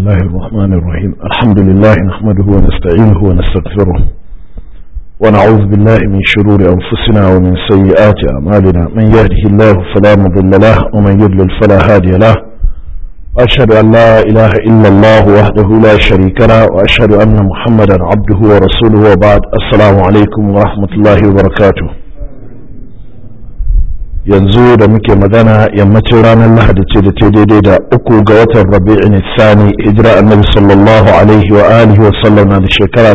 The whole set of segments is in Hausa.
الله الرحمن الرحيم الحمد لله نحمده ونستعينه ونستغفره ونعوذ بالله من شرور أنفسنا ومن سيئات أعمالنا من يهده الله فلا مضل له ومن يضلل فلا هادي له وأشهد أن لا إله إلا الله وحده لا شريك له وأشهد أن محمدا عبده ورسوله وبعد السلام عليكم ورحمة الله وبركاته yanzu da muke magana yammacin ranar lahadi ce da ta daidai da uku ga watan rabi'in sani hijira annabi sallallahu alaihi wa alihi wa sallam na da shekara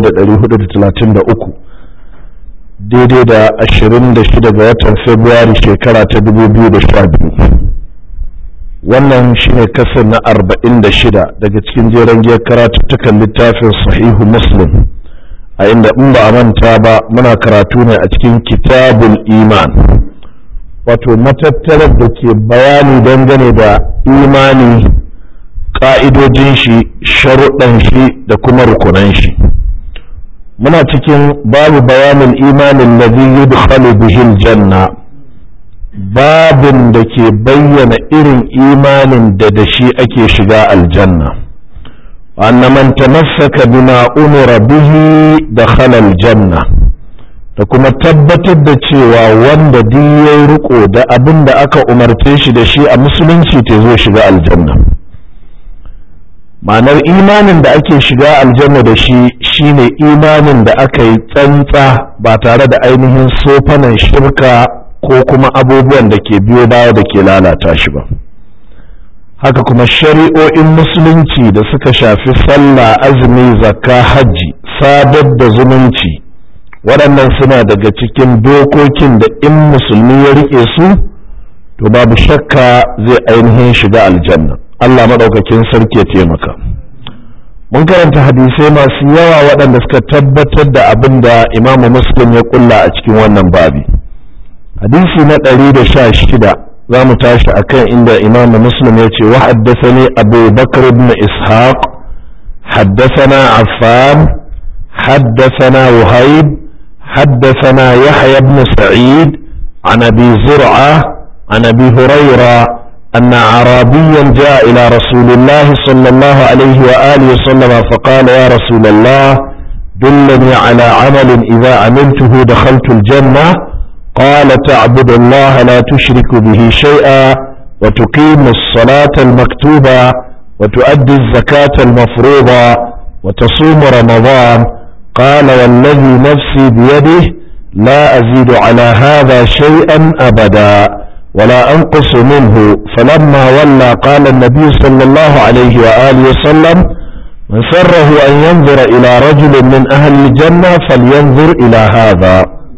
1433 daidai da 26 ga watan februari shekara ta 2012 wannan shine kasar na 46 daga cikin jeren giyar karatuttukan littafin sahihu muslim a inda in ba a manta ba muna karatu ne a cikin kitabul iman wato matattarar da ke bayani dangane da imani ƙa'idojin shi sharuɗan shi da kuma rukunan shi muna cikin babu bayanin imanin ladhi yudkhalu bihil janna babin da ke bayyana irin imanin da da shi ake shiga aljanna وأن من تمسك بما أمر به دخل الجنة da kuma tabbatar da cewa wanda duk ya riko da abin da aka umarce shi da shi a musulunci ta zo shiga aljanna ma'anar imanin da ake shiga aljanna da shi shine imanin da aka yi tsantsa ba tare da ainihin sofanan shirka ko kuma abubuwan da ke biyo baya da ke lalata shi ba haka kuma shari'o'in musulunci da suka shafi sallah azumi zakka hajji sadar da zumunci waɗannan suna daga cikin dokokin da in musulmi ya riƙe su to babu shakka zai ainihin shiga aljanna Allah maɗaukakin sarki ya taimaka mun karanta hadisai masu yawa waɗanda suka tabbatar da abin da imamu muslim ya kulla a cikin wannan babi hadisi na ɗari da sha shida za mu tashi a kan inda imamu muslim ya ce wa haddasa abu bakar ibn ishaq haddasana affan حدثنا وهيب حدثنا يحيى بن سعيد عن ابي زرعه عن ابي هريره ان اعرابيا جاء الى رسول الله صلى الله عليه واله وسلم فقال يا رسول الله دلني على عمل اذا عملته دخلت الجنه قال تعبد الله لا تشرك به شيئا وتقيم الصلاه المكتوبه وتؤدي الزكاه المفروضه وتصوم رمضان قال والذي نفسي بيده لا أزيد على هذا شيئا أبدا ولا أنقص منه فلما ولى قال النبي صلى الله عليه وآله وسلم من سره أن ينظر إلى رجل من أهل الجنة فلينظر إلى هذا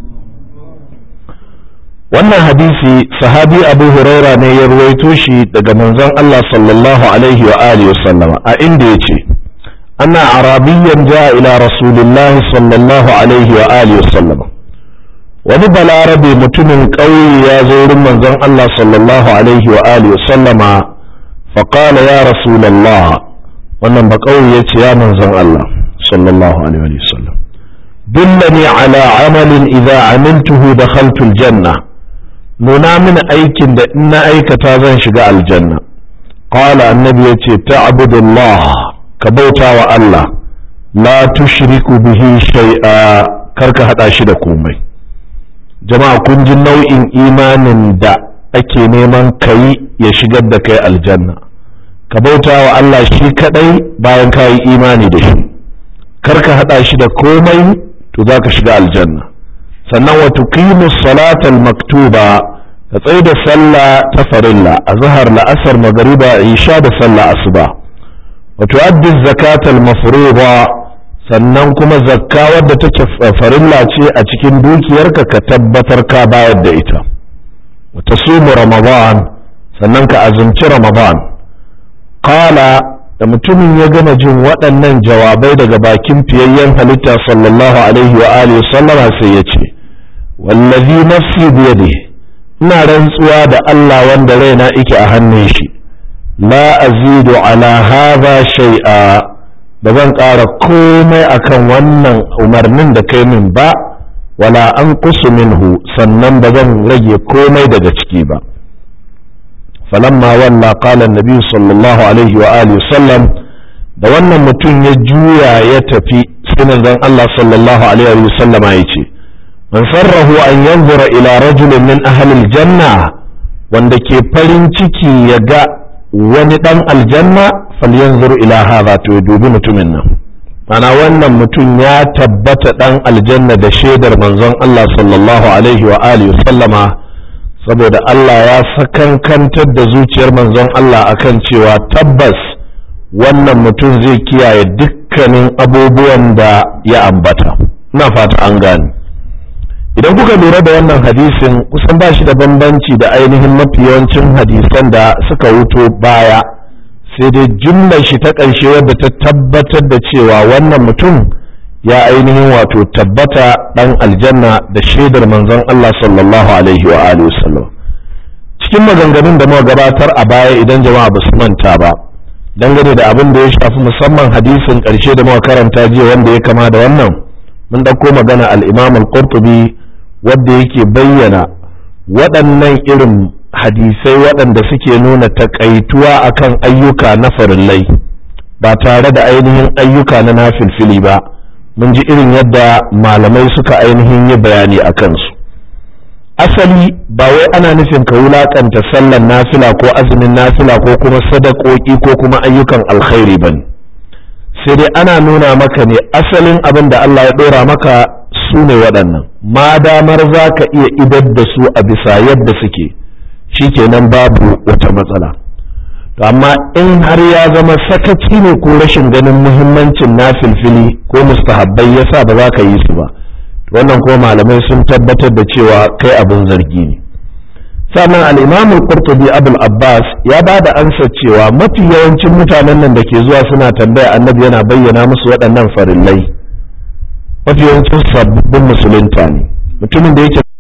wannan hadisi sahabi abu huraira ne ya ruwaito shi daga manzon Allah sallallahu alaihi wa alihi wa sallama a inda yace أن عربيا جاء إلى رسول الله صلى الله عليه وآله وسلم wani balarabe mutumin ƙauye ya zo wurin manzon Allah sallallahu alaihi wa alihi sallama faƙala ya rasulallah wannan ba ƙauye ya ce ya manzon Allah sallallahu alaihi wa sallam dullani ala amalin idza amiltuhu dakhaltu aljanna nuna mini aikin da in na aikata zan shiga aljanna qala annabi yace ta'budullah ka bauta wa Allah la tushriku bihi shay'a karka hada shi da komai jama'a kun ji nau'in imanin da ake neman kai ya shigar da kai aljanna ka bauta wa Allah shi kadai bayan ka yi imani da shi karka hada shi da komai to za ka shiga aljanna sannan wa tuqimu salatal maktuba ka tsaye da sallah ta farilla a zahar la'asar magariba isha da sallah asuba وتؤدي الزكاة المفروضة sannan kuma zakka wadda take farilla ce a cikin dukiyarka ka tabbatar ka bayar da ita wata sumu ramadan sannan ka azumci ramadan kala da mutumin ya gama jin waɗannan jawabai daga bakin fiyayyen halitta sallallahu alaihi wa alihi sallama sai ya ce wallazi nafsi biyade ina rantsuwa da Allah wanda raina ike a hannun shi la azidu ala hadha shay'a ba zan ƙara komai akan wannan umarnin da kai min ba wala an minhu sannan ba zan rage komai daga ciki ba فلما ولى قال النبي صلى الله عليه وآله وسلم da wannan mutum ya juya ya tafi sai manzon Allah sallallahu alaihi wa sallama ya ce man sarrahu an yanzura ila rajulin min ahli aljanna wanda ke farin ciki ya ga wani dan aljanna falyanzur ila hadha to ya dubi mutumin nan mana wannan mutum ya tabbata dan aljanna da shaidar manzon Allah sallallahu alaihi wa alihi sallama saboda Allah ya sakankantar da zuciyar manzon Allah akan cewa tabbas wannan mutum zai kiyaye dukkanin abubuwan da ya ambata ina fata an gane idan kuka lura da wannan hadisin kusan ba shi da bambanci da ainihin mafi yawancin hadisan da suka wuto baya sai dai jumlar shi ta ƙarshe wadda ta tabbatar da cewa wannan mutum ya ainihin wato tabbata ɗan aljanna da shaidar manzon Allah sallallahu alaihi wa alihi wasallam cikin maganganun da muka gabatar a baya idan jama'a ba su manta ba dangane da abin da ya shafi musamman hadisin ƙarshe da muka karanta jiya wanda ya kama da wannan mun ɗauko magana al-Imam al-Qurtubi wanda yake bayyana waɗannan irin hadisai waɗanda suke nuna takaituwa akan ayyuka na farillai ba tare da ainihin ayyuka na nafilfili ba mun ji irin yadda malamai suka ainihin yi bayani a kansu asali ba wai ana nufin ka wulakanta sallan nafila ko azumin nafila ko kuma sadakoki ko kuma ayyukan alkhairi ba ne sai dai ana nuna maka ne asalin abin da Allah ya ɗora maka su ne waɗannan ma damar za ka iya idar da su a bisa yadda suke shikenan babu wata matsala to amma in har ya zama sakaci ne ko rashin ganin muhimmancin na filfili ko mustahabbai yasa ba za ka yi su ba wannan kuma malamai sun tabbatar da cewa kai abin zargi ne sannan al-imam al-qurtubi abul abbas ya ba da ansa cewa mafi yawancin mutanen nan da ke zuwa suna tambaya annabi yana bayyana musu waɗannan farillai mafi yawancin sabbin musulunta ne mutumin da yake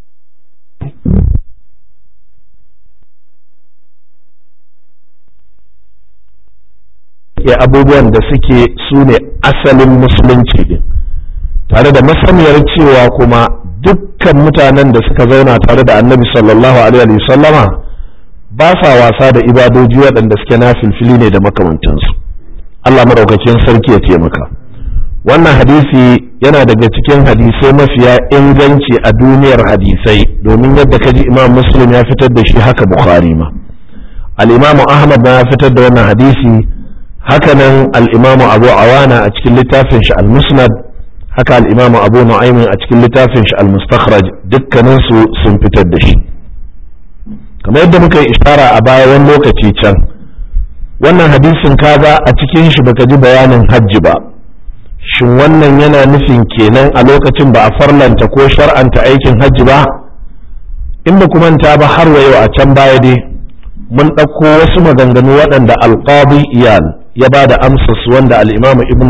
ke abubuwan da suke su ne asalin musulunci din tare da masaniyar cewa kuma dukkan mutanen da suka zauna tare da annabi sallallahu alaihi sallama ba sa wasa da ibadoji waɗanda suke na filfili ne da makamantansu Allah maɗaukakin sarki ya taimaka wannan hadisi yana daga cikin hadisai mafiya inganci a duniyar hadisai domin yadda kaji imam muslim ya fitar da shi haka bukhari ma al-imamu ahmad na ya fitar da wannan hadisi hakanan al'imamu abu awana a cikin littafin shi al-musnad haka al'imamu abu nu'aymin a cikin littafin shi al-mustakhraj dukkaninsu sun fitar da shi kamar yadda muka yi ishara a baya wani lokaci can wannan hadisin kaga a cikin shi baka ji bayanin hajji ba shin wannan yana nufin kenan a lokacin ba a farlanta ko shar'anta aikin hajji ba in ba manta ba har wa yau a can baya dai mun ɗauko wasu maganganu waɗanda alƙadi iyal ya ba da amsas wanda al'imamu ibn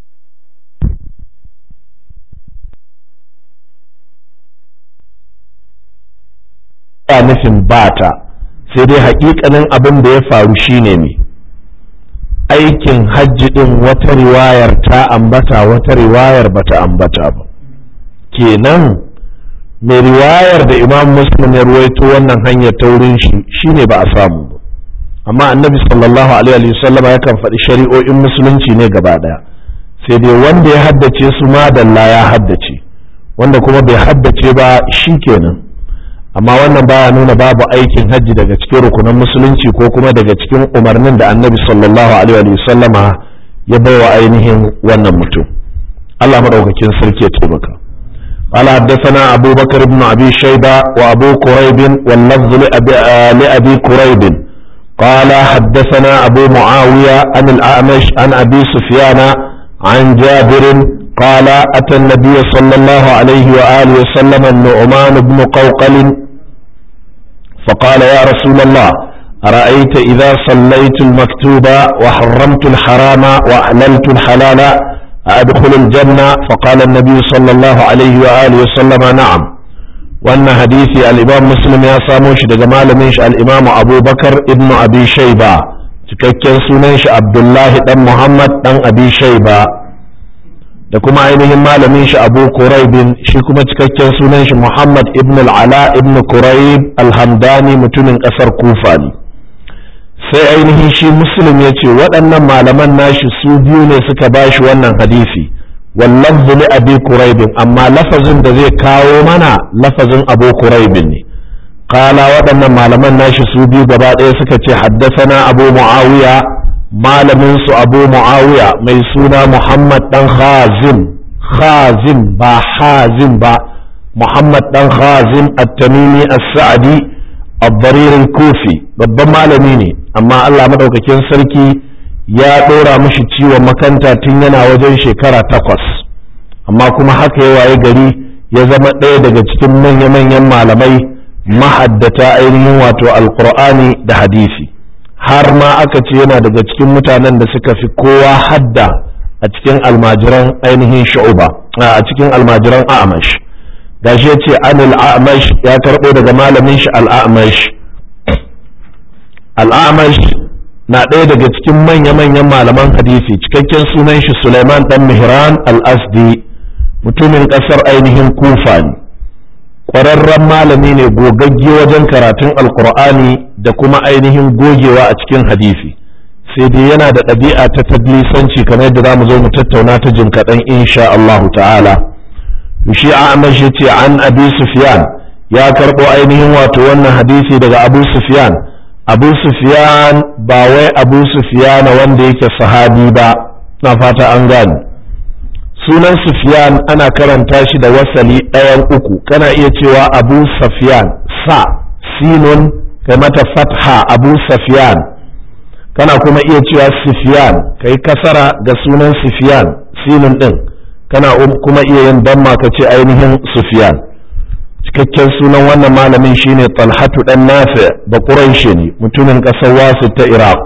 ya nufin bata sai dai haƙiƙanin abin da ya faru shine ne aikin hajji ɗin wata riwayar ta ambata wata riwayar bata ambata ba kenan mai riwayar da imam muslim ya ruwaito wannan hanyar ta wurin shi shine ba a samu ba amma annabi sallallahu alaihi wasallam yakan faɗi shari'o'in musulunci ne gaba ɗaya sai dai wanda ya haddace su madalla ya haddace wanda kuma bai haddace ba shi kenan amma wannan baya nuna babu aikin hajji daga cikin rukunan musulunci ko kuma daga cikin umarnin da annabi sallallahu alaihi wasallama ya baiwa ainihin wannan mutum Allah madaukakin sarki ya taimaka قال حدثنا أبو بكر بن أبي شيبة وأبو كريب واللفظ لأبي, لأبي كريب قال حدثنا أبو معاوية عن الأعمش عن أبي سفيان عن جابر قال أتى النبي صلى الله عليه وآله وسلم النعمان بن قوقل فقال يا رسول الله أرأيت إذا صليت المكتوب وحرمت الحرام وأحللت الحلال أدخل الجنة فقال النبي صلى الله عليه وآله وسلم نعم وأن حديث الإمام مسلم يا ساموش دجمال منش الإمام أبو بكر ابن أبي شيبة cikakken sunan shi Abdullahi dan Muhammad dan Abi Shayba da kuma ainihin malamin shi Abu Quraibin shi kuma cikakken sunan shi Muhammad ibn al-Ala ibn Quraib al-Hamdani mutumin kasar Kufa ne sai ainihin shi muslim ya ce waɗannan malaman nashi su biyu ne suka ba shi wannan hadisi wallafzu li abi kuraibin amma lafazin da zai kawo mana lafazin abu kuraibin ne kala waɗannan malaman nashi su biyu gaba ɗaya suka ce haddasana abu muawiya malamin su abu muawiya mai suna muhammad dan khazim khazim ba hazim ba muhammad dan khazim at-tamimi as-sa'di الضرير الكوفي babban malami ne amma Allah madaukakin sarki ya ɗora mishi ciwon makanta tun yana wajen shekara takwas amma kuma haka ya waye gari ya zama ɗaya daga cikin manya-manyan malamai mahaddata ainihin wato alkur'ani da hadisi har ma aka ce yana daga cikin mutanen da suka fi kowa hadda a cikin almajiran ainihin shu'uba a cikin almajiran a'amash gashi ya ce anil a'amash ya karɓo daga malamin shi al'amash al'amash na ɗaya daga cikin manya-manyan malaman hadisi cikakken sunan shi suleiman dan mihran al-asdi mutumin ƙasar ainihin kufa ne ƙwararren malami ne gogagge wajen karatun alkur'ani da kuma ainihin gogewa a cikin hadisi sai dai yana da ɗabi'a ta tadlisanci kamar yadda za mu zo mu tattauna ta jin kaɗan insha Allah ta'ala to shi Amash yace an Abi Sufyan ya karɓo ainihin wato wannan hadisi daga Abu Sufyan Abu Sufyan ba wai Abu Sufyan wanda yake sahabi ba na fata an gane sunan Sufyan ana karanta shi da wasali ɗayan uku kana iya cewa Abu Sufyan sa sinun kai mata fatha Abu Sufyan kana kuma iya cewa Sufyan kai kasara ga sunan Sufyan sinun ɗin kana kuma iya yin damma ka ce ainihin Sufyan cikakken sunan wannan malamin shine Talhatu dan Nafi da Quraishi ne mutumin ƙasar Wasu ta Iraq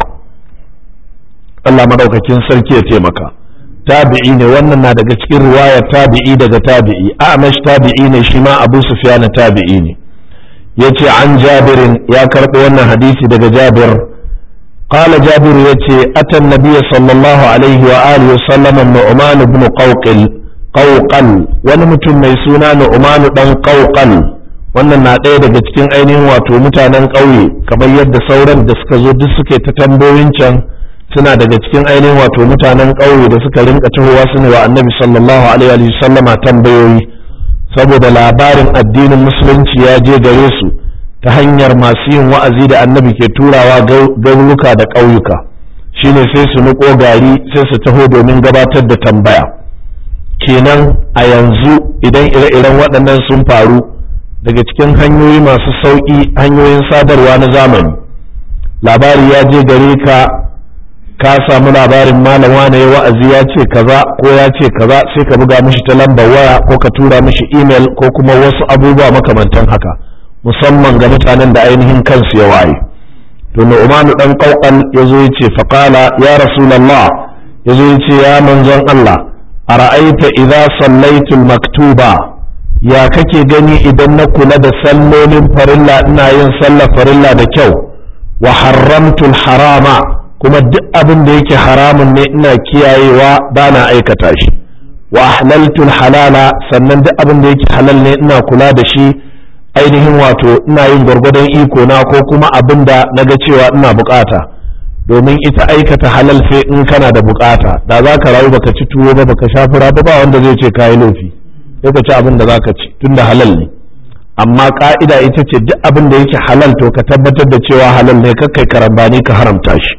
Allah madaukakin sarki ya taimaka tabi'i ne wannan na daga cikin riwaya tabi'i daga tabi'i Amash tabi'i ne shi ma Abu Sufyan tabi'i ne yace an Jabirin ya karɓo wannan hadisi daga Jabir قال جابر يتي أتى النبي صلى الله عليه وآله وسلم النعمان بن قوقل قوقل ونمتم ميسونا نعمان بن قوقل wannan na ɗaya daga cikin ainihin wato mutanen ƙauye kamar yadda sauran da suka zo duk suke ta tambayoyin can suna daga cikin ainihin wato mutanen ƙauye da suka rinka tahowa su ne wa annabi sallallahu alaihi wa sallama tambayoyi saboda labarin addinin musulunci ya je gare su ta hanyar masu yin wa'azi da annabi ke turawa garuruka da ƙauyuka shine sai su niƙo gari sai su taho domin gabatar da tambaya kenan a yanzu idan ire-iren waɗannan sun faru daga cikin hanyoyi masu sauƙi hanyoyin sadarwa na zamani labari ya je gare ka ka samu labarin malam wane ya wa'azi ya ce kaza ko ya ce kaza sai ka buga mishi ta lambar waya ko ka tura mishi email ko kuma wasu abubuwa makamantan haka musamman ga mutanen da ainihin kansu ya waye to Nu'manu dan Qawqal yazo yace faqala ya rasulullah yazo yace ya manzon Allah ara'aita idza sallaitu maktuba ya kake gani idan na kula da sallolin farilla ina yin sallar farilla da kyau wa haramtu harama kuma duk abin da yake haramun ne ina kiyayewa bana aikata shi wa ahlaltu halala sannan duk abin da yake halal ne ina kula da shi ainihin wato ina yin gwargwadon iko na ko kuma abin da na ga cewa ina bukata domin ita aikata halal sai in kana da bukata da za ka rayu baka ci tuwo ba baka sha fura ba wanda zai ce kayi laifi sai ka ci abin da za ka ci tunda halal ne amma ka'ida ita ce duk abin da yake halal to ka tabbatar da cewa halal ne kakkai karambani ka haramta shi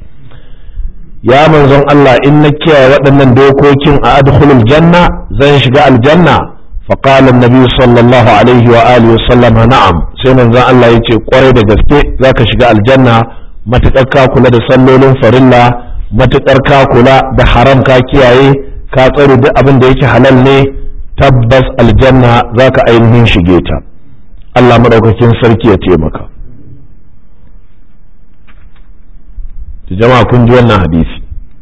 ya manzon Allah in na kiyaye waɗannan dokokin a adkhulul janna zan shiga aljanna فقال النبي صلى الله عليه وآله وسلم نعم سيما زان الله يتي قري دا gaske zaka shiga aljanna matakar ka kula da sallolin farilla matakar ka kula da haram ka kiyaye ka tsare duk abin da yake halal ne tabbas aljanna zaka ainihin shige ta Allah madaukakin sarki ya taimaka jama'a kun ji wannan hadisi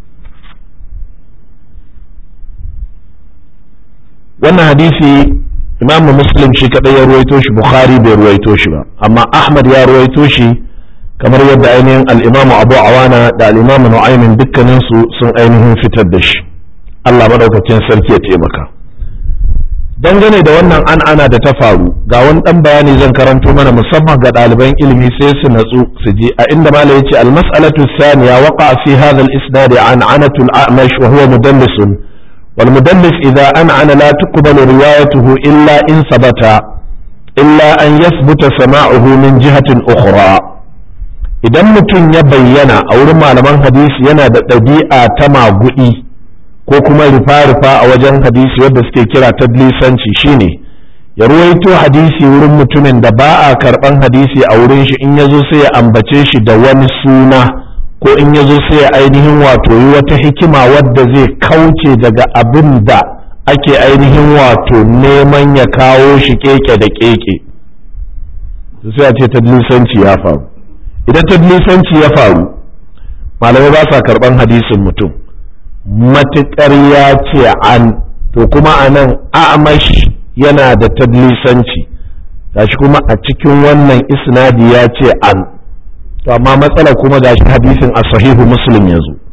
wannan hadisi imam muslim shi kadai ya ruwaito shi bukhari bai ruwaito shi ba amma ahmad ya ruwaito shi kamar yadda ainihin al-imam abu awana da al-imam nu'aymin dukkanin su sun ainihin fitar da shi Allah madaukakin sarki ya taimaka dangane da wannan an ana da ta faru ga wani dan bayani zan karanto mana musamman ga ɗaliban ilimi sai su natsu su je a inda malam yace al mas'alatu thaniya waqa fi hadha al isnad an anatu al a'mash wa huwa mudallis wal mudallis idha an'ana la tuqbalu riwayatuhu illa in sabata illa an yathbuta sama'uhu min jihatin ukhra idan mutum ya bayyana a wurin malaman hadisi yana da ɗabi'a ta magudi ko kuma rufa-rufa a wajen hadisi wadda suke kira tadlisanci shine ya ruwaito hadisi wurin mutumin da ba a karban hadisi a wurin shi in yazo sai ya ambace shi da wani suna ko in yazo sai ya ainihin wato yi wata hikima wadda zai kauce daga abin da ake ainihin wato neman ya kawo shi keke da keke sai a ce tadlisanci ya faru idan tadlisanci ya faru malamai ba sa karban hadisin mutum matuƙar ya ce an to kuma a nan amash yana da tadlisanci gashi kuma a cikin wannan isnadi ya ce an to amma matsala kuma gashi hadisin a sahihu muslim ya zo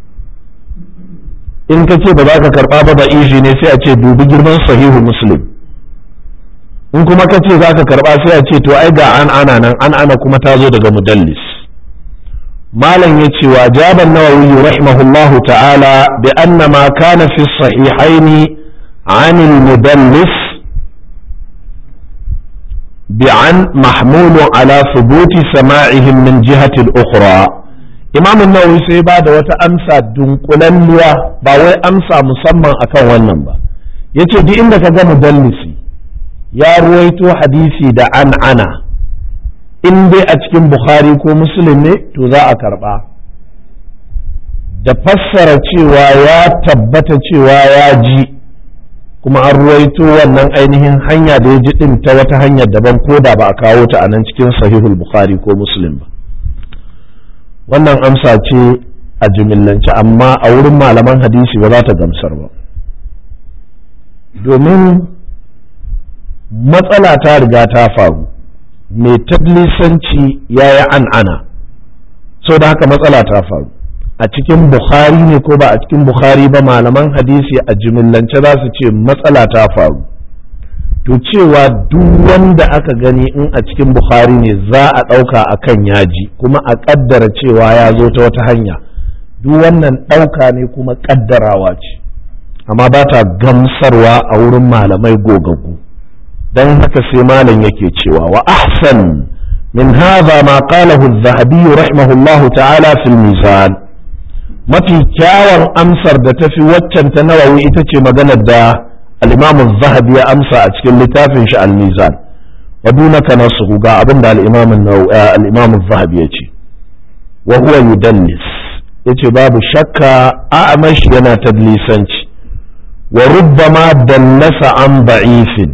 in ka ce ba za ka karɓa ba ba'ishi ne sai a ce dubi girman sahihu muslim in kuma ka ce za ka karɓa sai a ce to ai ga an ana nan an ana kuma ta zo daga mudallis malam ya ce wa jaban nawawi rahimahullahu ta'ala bi anna ma kana fi sahihaini an mudallis bi an mahmulu ala thubuti sama'ihim min jihati al-ukhra imam nawawi sai ba da wata amsa dunkulalliya ba wai amsa musamman akan wannan ba yace duk inda ka ga mudallisi ya ruwaito hadisi da an ana in dai a cikin bukhari ko muslim ne to za a karba da fassara cewa ya tabbata cewa ya ji kuma an ruwaito wannan ainihin hanya da ya ji din ta wata hanyar daban ko da ba a kawo ta a nan cikin sahihul bukhari ko muslim ba wannan amsa ce a jimillance amma a wurin malaman hadisi ba za ta gamsar ba domin matsala ta riga ta faru mai tablisanci ya yi an'ana so da haka matsala ta faru a cikin bukhari ne ko ba a cikin bukhari ba malaman hadisi a jimillance za su ce matsala ta faru to cewa duk wanda aka gani in a cikin bukhari ne za a ɗauka a kan yaji kuma a ƙaddara cewa ya zo ta wata hanya duk wannan ɗauka ne kuma ƙaddarawa ce amma ba ta gamsarwa a wurin malamai gogaggu don haka sai malam yake cewa wa ahsan min hadha ma qalahu az-zahabi rahimahullahu ta'ala fil mizan mafi kyawun amsar da tafi waccan ta nawawi ita ce maganar da al-imam az-zahabi ya amsa a cikin littafin shi al-mizan wa dunaka nasuhu ga abin da al-imam al-imam az-zahabi ya ce wa huwa yudallis yace babu shakka a'mash yana tadlisanci wa rubbama dallasa an ba'ifin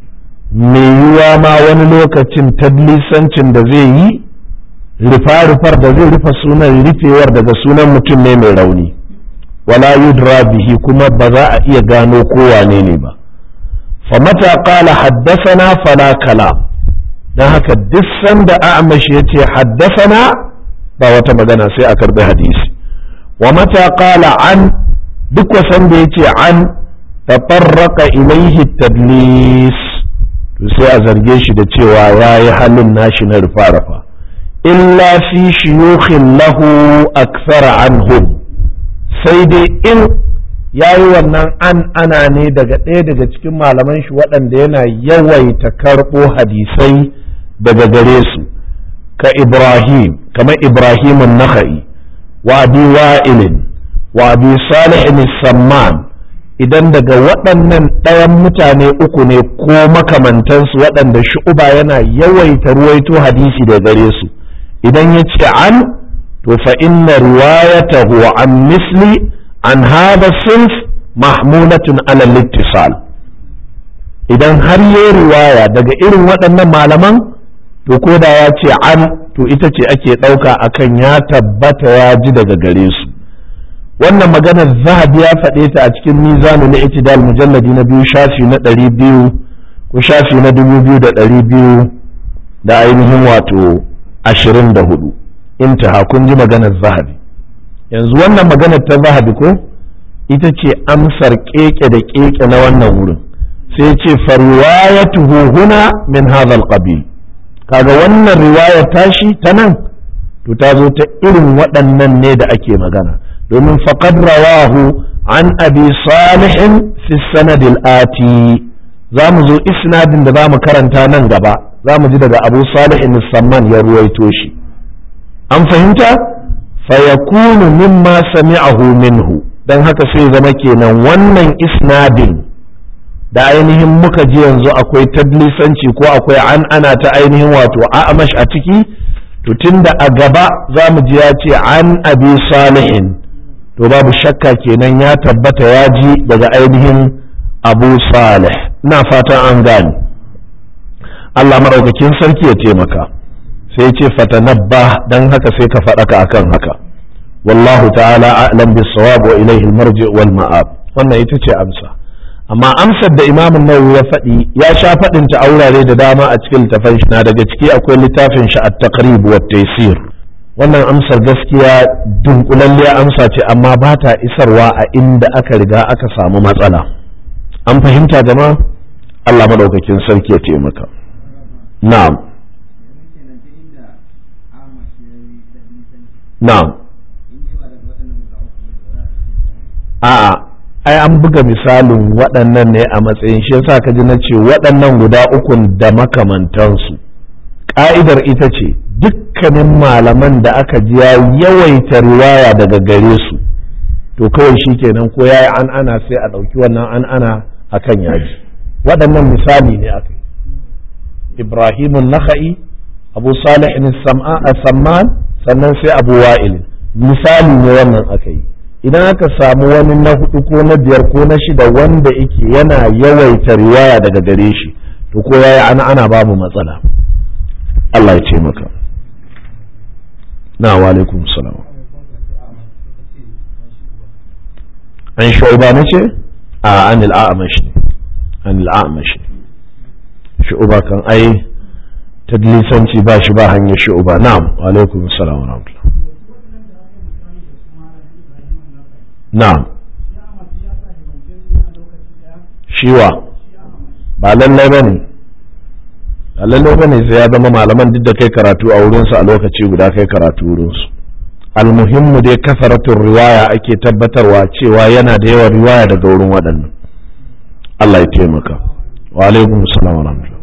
mai yiwuwa ma wani lokacin tadlisancin da zai yi rufa-rufar da zai rufa sunan rufewar daga sunan mutum ne mai rauni wala yudra bihi kuma ba za a iya gano kowane ne ba famata qala haddasana fala kalam don haka duk sanda a'mash ya ce haddasana ba wata magana sai a karbi hadisi wa mata qala an duk wasan da ya ce an tafarraka ilaihi tadlis to sai a zarge shi da cewa ya yi halin nashi na rufa-rufa illa fi shiyukhin lahu aksara anhum sai dai in ya yi wannan an ana ne daga ɗaya daga cikin malaman shi waɗanda yana yawaita karɓo hadisai daga gare su ka ibrahim kamar ibrahimun nakha'i wa abi wa'ilin wa abi salihin samman idan daga waɗannan ɗayan mutane uku ne ko makamantansu waɗanda shu'uba yana yawaita ruwaito hadisi da gare su idan ya ce an to fa inna riwayatahu an misli an hada sinf mahmulatun ala littisal idan har yi riwaya daga irin waɗannan malaman to ko da ya ce an to ita ce ake ɗauka akan ya tabbata ya ji daga gare su wannan maganar zahabi ya faɗe ta a cikin mizanu na itidal mujalladi na biyu shafi na ɗari biyu ko shafi na dubu biyu da ɗari biyu da ainihin wato ashirin da hudu intaha kun ji maganar zahabi yanzu wannan maganar ta zahabi ko ita ce amsar keke da keke na wannan wurin sai ce farwayatuhu huna min hadha alqabil kaga wannan riwayar tashi ta nan to ta zo ta irin waɗannan ne da ake magana domin faqad rawahu an abi salihin fi sanad ati za mu zo isnadin da za mu karanta nan gaba za mu ji daga abu salihin samman ya ruwaito shi an fahimta fayakunu mimma sami'ahu minhu dan haka sai zama kenan wannan isnadin da ainihin muka ji yanzu akwai tadlisanci ko akwai an ana ta ainihin wato a'amash a ciki to tunda a gaba za mu ji ya ce an abi salihin to babu shakka kenan ya tabbata ya ji daga ainihin abu salih ina fatan an gane Allah maɗaukakin sarki ya taimaka sai ce fatanabba dan haka sai ka faɗaka akan haka wallahu ta'ala a'lam bis-sawab wa ilayhi al-marji wal ma'ab wannan ita ce amsa amma amsar da imamin nawawi ya faɗi ya sha faɗin ta aurare da dama a cikin littafin shi na daga ciki akwai littafin shi at-taqrib wa taysir wannan amsar gaskiya dunkulalliya amsa ce amma ba ta isarwa a inda aka riga aka samu matsala an fahimta jama'a Allah madaukakin sarki ya taimaka na'am na'am a'a ai an buga misalin waɗannan ne a matsayin shi yasa ka ji na ce waɗannan guda ukun da makamantansu ƙa'idar ita ce dukkanin malaman da aka ji ya yawaita riwaya daga gare su to kawai shi kenan ko ya yi an ana sai a ɗauki wannan an ana a kan yaji waɗannan misali ne aka yi ibrahimun naka'i abu salih samman sannan sai abu wa'il misali ne wannan aka yi idan aka samu wani na hudu ko na biyar ko na shida wanda yake yana yawaita riwaya daga gare shi to ko yayi ana ana babu matsala Allah ya ce maka na wa alaikum salam an shu'uba na ce a an al'amash ne an al'amash ne shu'uba kan ai tadlisanci ba shi ba hanyar shu'uba na'am wa alaikum salam wa rahmatullah na'am shiwa ba lallai ba ne ba lallai ba ne sai ya zama malaman duk da kai karatu a wurinsu a lokaci guda kai karatu wurinsu almuhimmu dai kasaratun riwaya ake tabbatarwa cewa yana da yawan riwaya daga wurin waɗannan Allah ya taimaka wa alaikum salam wa rahmatullah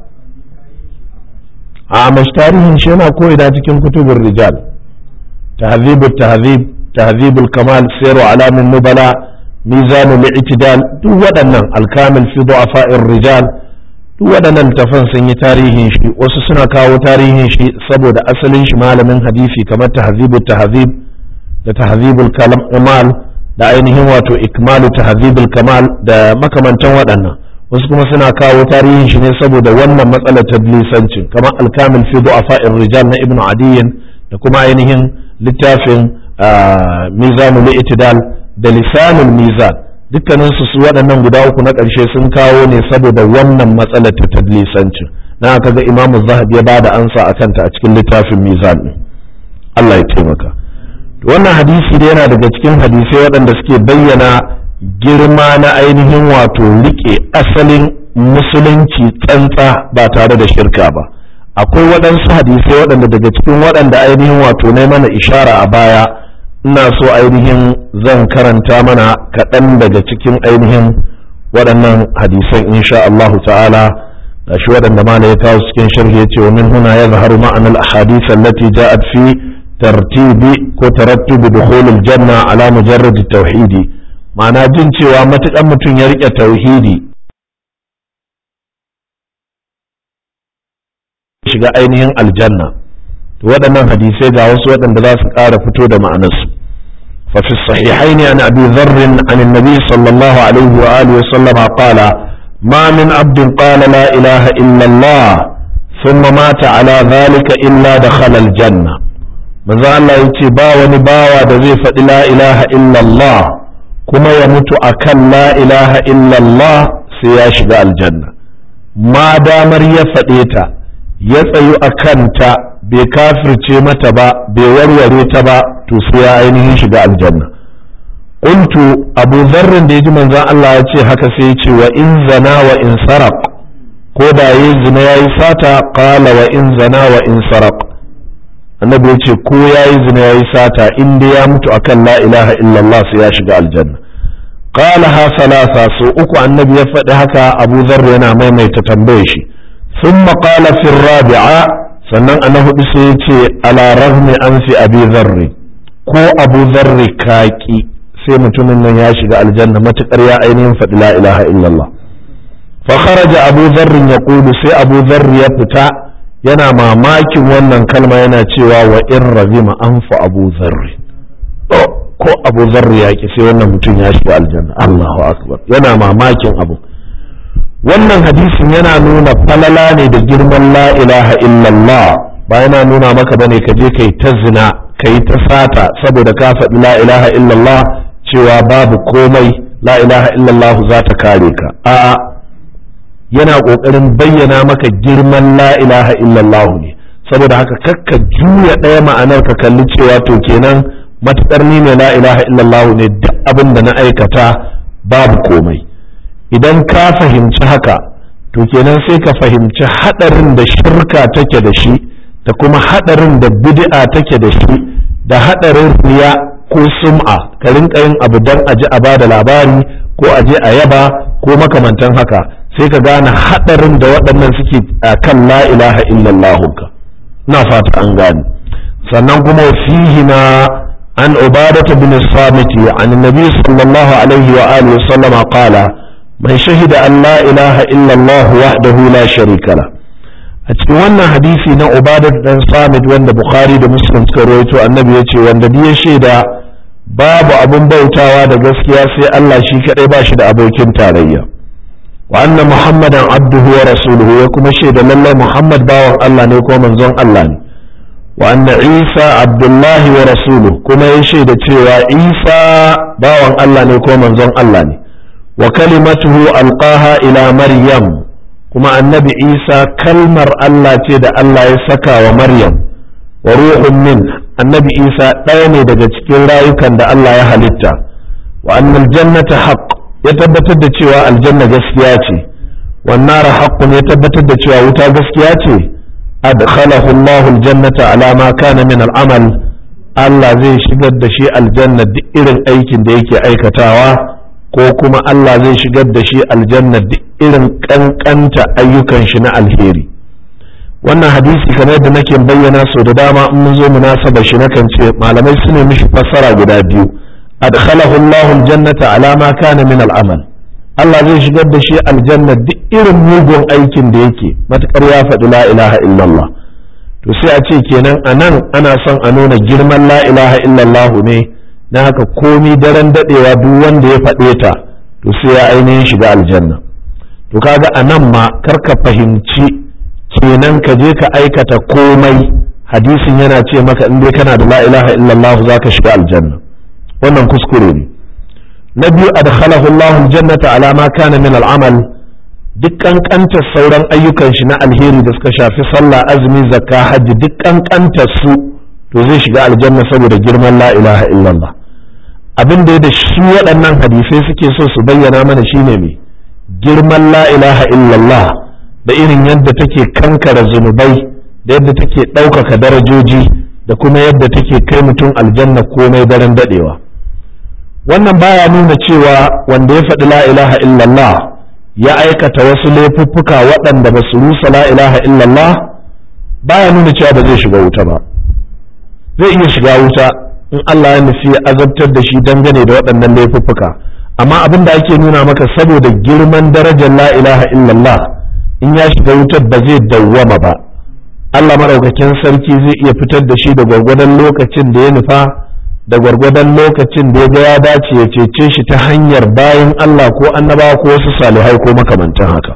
a mashi tarihin shi yana ko ina cikin kutubun rijal tahzibut tahzib tahzibul kamal sayru alamin nubala mizanul i'tidal duk waɗannan alkamil fi du'afa'ir rijal duk waɗannan tafan sun yi tarihin shi wasu suna kawo tarihin shi saboda asalin shi malamin hadisi kamar tahzibut tahzib da tahzibul kamal da ainihin wato ikmalu tahzibul kamal da makamantan waɗannan wasu kuma suna kawo tarihin shi ne saboda wannan matsalar tadlisancin kamar alkamil fi du'afa'ir rijal na ibnu adiyin da kuma ainihin littafin mizanul i'tidal da lisanul mizan dukkanin su su waɗannan guda uku na ƙarshe sun kawo ne saboda wannan matsalar ta tadlisancin na aka ga imamu zahabi ya bada ansa a kanta a cikin littafin mizan din Allah ya taimaka wannan hadisi da yana daga cikin hadisai waɗanda suke bayyana girma na ainihin wato rike asalin musulunci tsantsa ba tare da shirka ba akwai waɗansu hadisai waɗanda daga cikin waɗanda ainihin wato ne mana ishara a baya ina so ainihin zan karanta mana kaɗan daga cikin ainihin waɗannan hadisan insha Allahu ta'ala da shi waɗanda mana ya kawo cikin sharhi ya ce wa min huna ya zaharu ma'ana al-ahadith allati ja'at fi tartibi ko tarattubi dukhulil janna ala mujarrad tauhidi ma'ana jin cewa matukan mutum ya rike tauhidi shiga ainihin aljanna to waɗannan hadisai ga wasu waɗanda za su ƙara fito da ma'anarsu ففي الصحيحين عن أبي ذر عن النبي صلى الله عليه وآله وسلم قال ما من عبد قال لا إله إلا الله ثم مات على ذلك إلا دخل الجنة manzo Allah ya ce ba wani bawa da zai faɗi la ilaha illallah kuma ya mutu akan la ilaha illallah sai ya shiga aljanna ma damar ya faɗe ta ya tsayu a kanta bai kafirce mata ba bai warware ta ba to sai ya ainihin shiga aljanna qultu abu zarrin da yaji manzon Allah ya ce haka sai ya ce wa in zana wa in saraq ko da yayi zina yayi sata qala wa in zana wa in saraq annabi ya ce ko yayi zina yayi sata in dai ya mutu akan la ilaha illallah sai ya shiga aljanna qala ha salasa so uku annabi ya faɗi haka abu zarri yana maimaita tambayar shi thumma qala fi rabi'a sannan ana hudu sai ya ce ala rahmi an fi abi zarri ko abu zarri kaki sai mutumin nan ya shiga aljanna matukar ya ainihin faɗi la ilaha illallah fa kharaja abu zarri ya sai abu zarri ya fita yana mamakin wannan kalma yana cewa wa in razima an fa abu zarri ko abu zarri ya ki sai wannan mutum ya shiga aljanna Allahu akbar yana mamakin abu wannan hadisin yana nuna falala ne da girman la ilaha illallah ba yana nuna maka bane ka je kai ta zina kai ta sata saboda ka faɗi la ilaha illallah cewa babu komai la ilaha illallah za ta kare ka a'a yana ƙoƙarin bayyana maka girman la ilaha illallah ne saboda haka kakka juya ɗaya ma'anar ka kalli cewa to kenan matuƙar ni ne la ilaha illallah ne duk abin da na aikata babu komai idan ka fahimci haka to kenan sai ka fahimci haɗarin da shirka take da shi da kuma haɗarin da bid'a take da shi da haɗarin riya ko sum'a ka rinka yin abu dan a ji a bada labari ko a je a yaba ko makamantan haka sai ka gane haɗarin da waɗannan suke a kan la ilaha illallah ka na fata an gane sannan kuma fihi na an ubadata bin samiti an nabi sallallahu alaihi wa alihi wa sallama qala من شهد أن لا إله إلا الله وحده لا شريك له a cikin wannan hadisi na ubadat dan samit wanda bukhari da muslim suka rawaito annabi ya ce wanda ya shaida babu abun bautawa da gaskiya sai Allah shi kadai ba shi da abokin tarayya wa anna muhammadan abduhu wa rasuluhu ya kuma shaida lallai muhammad bawan Allah ne ko manzon Allah ne wa anna isa abdullahi wa rasuluhu kuma ya shaida cewa isa bawan Allah ne ko manzon Allah ne wa kalimatuhu alqaha ila maryam kuma annabi isa kalmar Allah ce da Allah ya saka wa maryam wa ruhun min annabi isa ɗaya ne daga cikin rayukan da Allah ya halitta wa annal jannata haqq ya tabbatar da cewa aljanna gaskiya ce wan nara haqqun ya tabbatar da cewa wuta gaskiya ce adkhalahu Allahu aljannata ala ma kana min al'amal Allah zai shigar da shi aljanna duk irin aikin da yake aikatawa ko kuma Allah zai shigar da shi aljanna duk irin kankanta ayyukan shi na alheri wannan hadisi kamar da nake bayyana so da dama in mun zo munasaba shi nakan ce malamai su ne mishi fassara guda biyu adkhalahu Allah aljannata ala ma kana min al'amal Allah zai shigar da shi aljanna duk irin mugun aikin da yake matukar ya faɗi la ilaha illallah to sai a ce kenan anan ana son a nuna girman la ilaha illallah ne na haka komi daren dadewa duk wanda ya faɗe ta to sai ya ainihin shiga aljanna to kaga a nan ma karka fahimci kenan ka je ka aikata komai hadisin yana ce maka in dai kana da la ilaha illallah za ka shiga aljanna wannan kuskure ne na biyu adkhalahu Allah aljannata ala ma kana min al'amal duk kankantar sauran ayyukan shi na alheri da suka shafi sallah azumi zakka hajji duk kankantar su to zai shiga aljanna saboda girman la ilaha illallah abin da da shi waɗannan hadisai suke so su bayyana mana shine mai girman la ilaha illallah da irin yadda take kankara zunubai da yadda take ɗaukaka darajoji da kuma yadda take kai mutum aljanna komai daren daɗewa wannan baya nuna cewa wanda ya faɗi la ilaha illallah ya aikata wasu laifuffuka waɗanda ba su rusa la ilaha illallah baya nuna cewa ba zai shiga wuta ba zai iya shiga wuta in Allah ya nufi ya azabtar da shi dangane da waɗannan laifuffuka amma abin da ake nuna maka saboda girman darajar la ilaha illallah in ya shiga wutar ba zai dawwama ba Allah maɗaukakin sarki zai iya fitar da shi da gwargwadon lokacin da ya nufa da gwargwadon lokacin da ya ga ya dace ya cece shi ta hanyar bayan Allah ko annabawa ko wasu salihai ko makamantan haka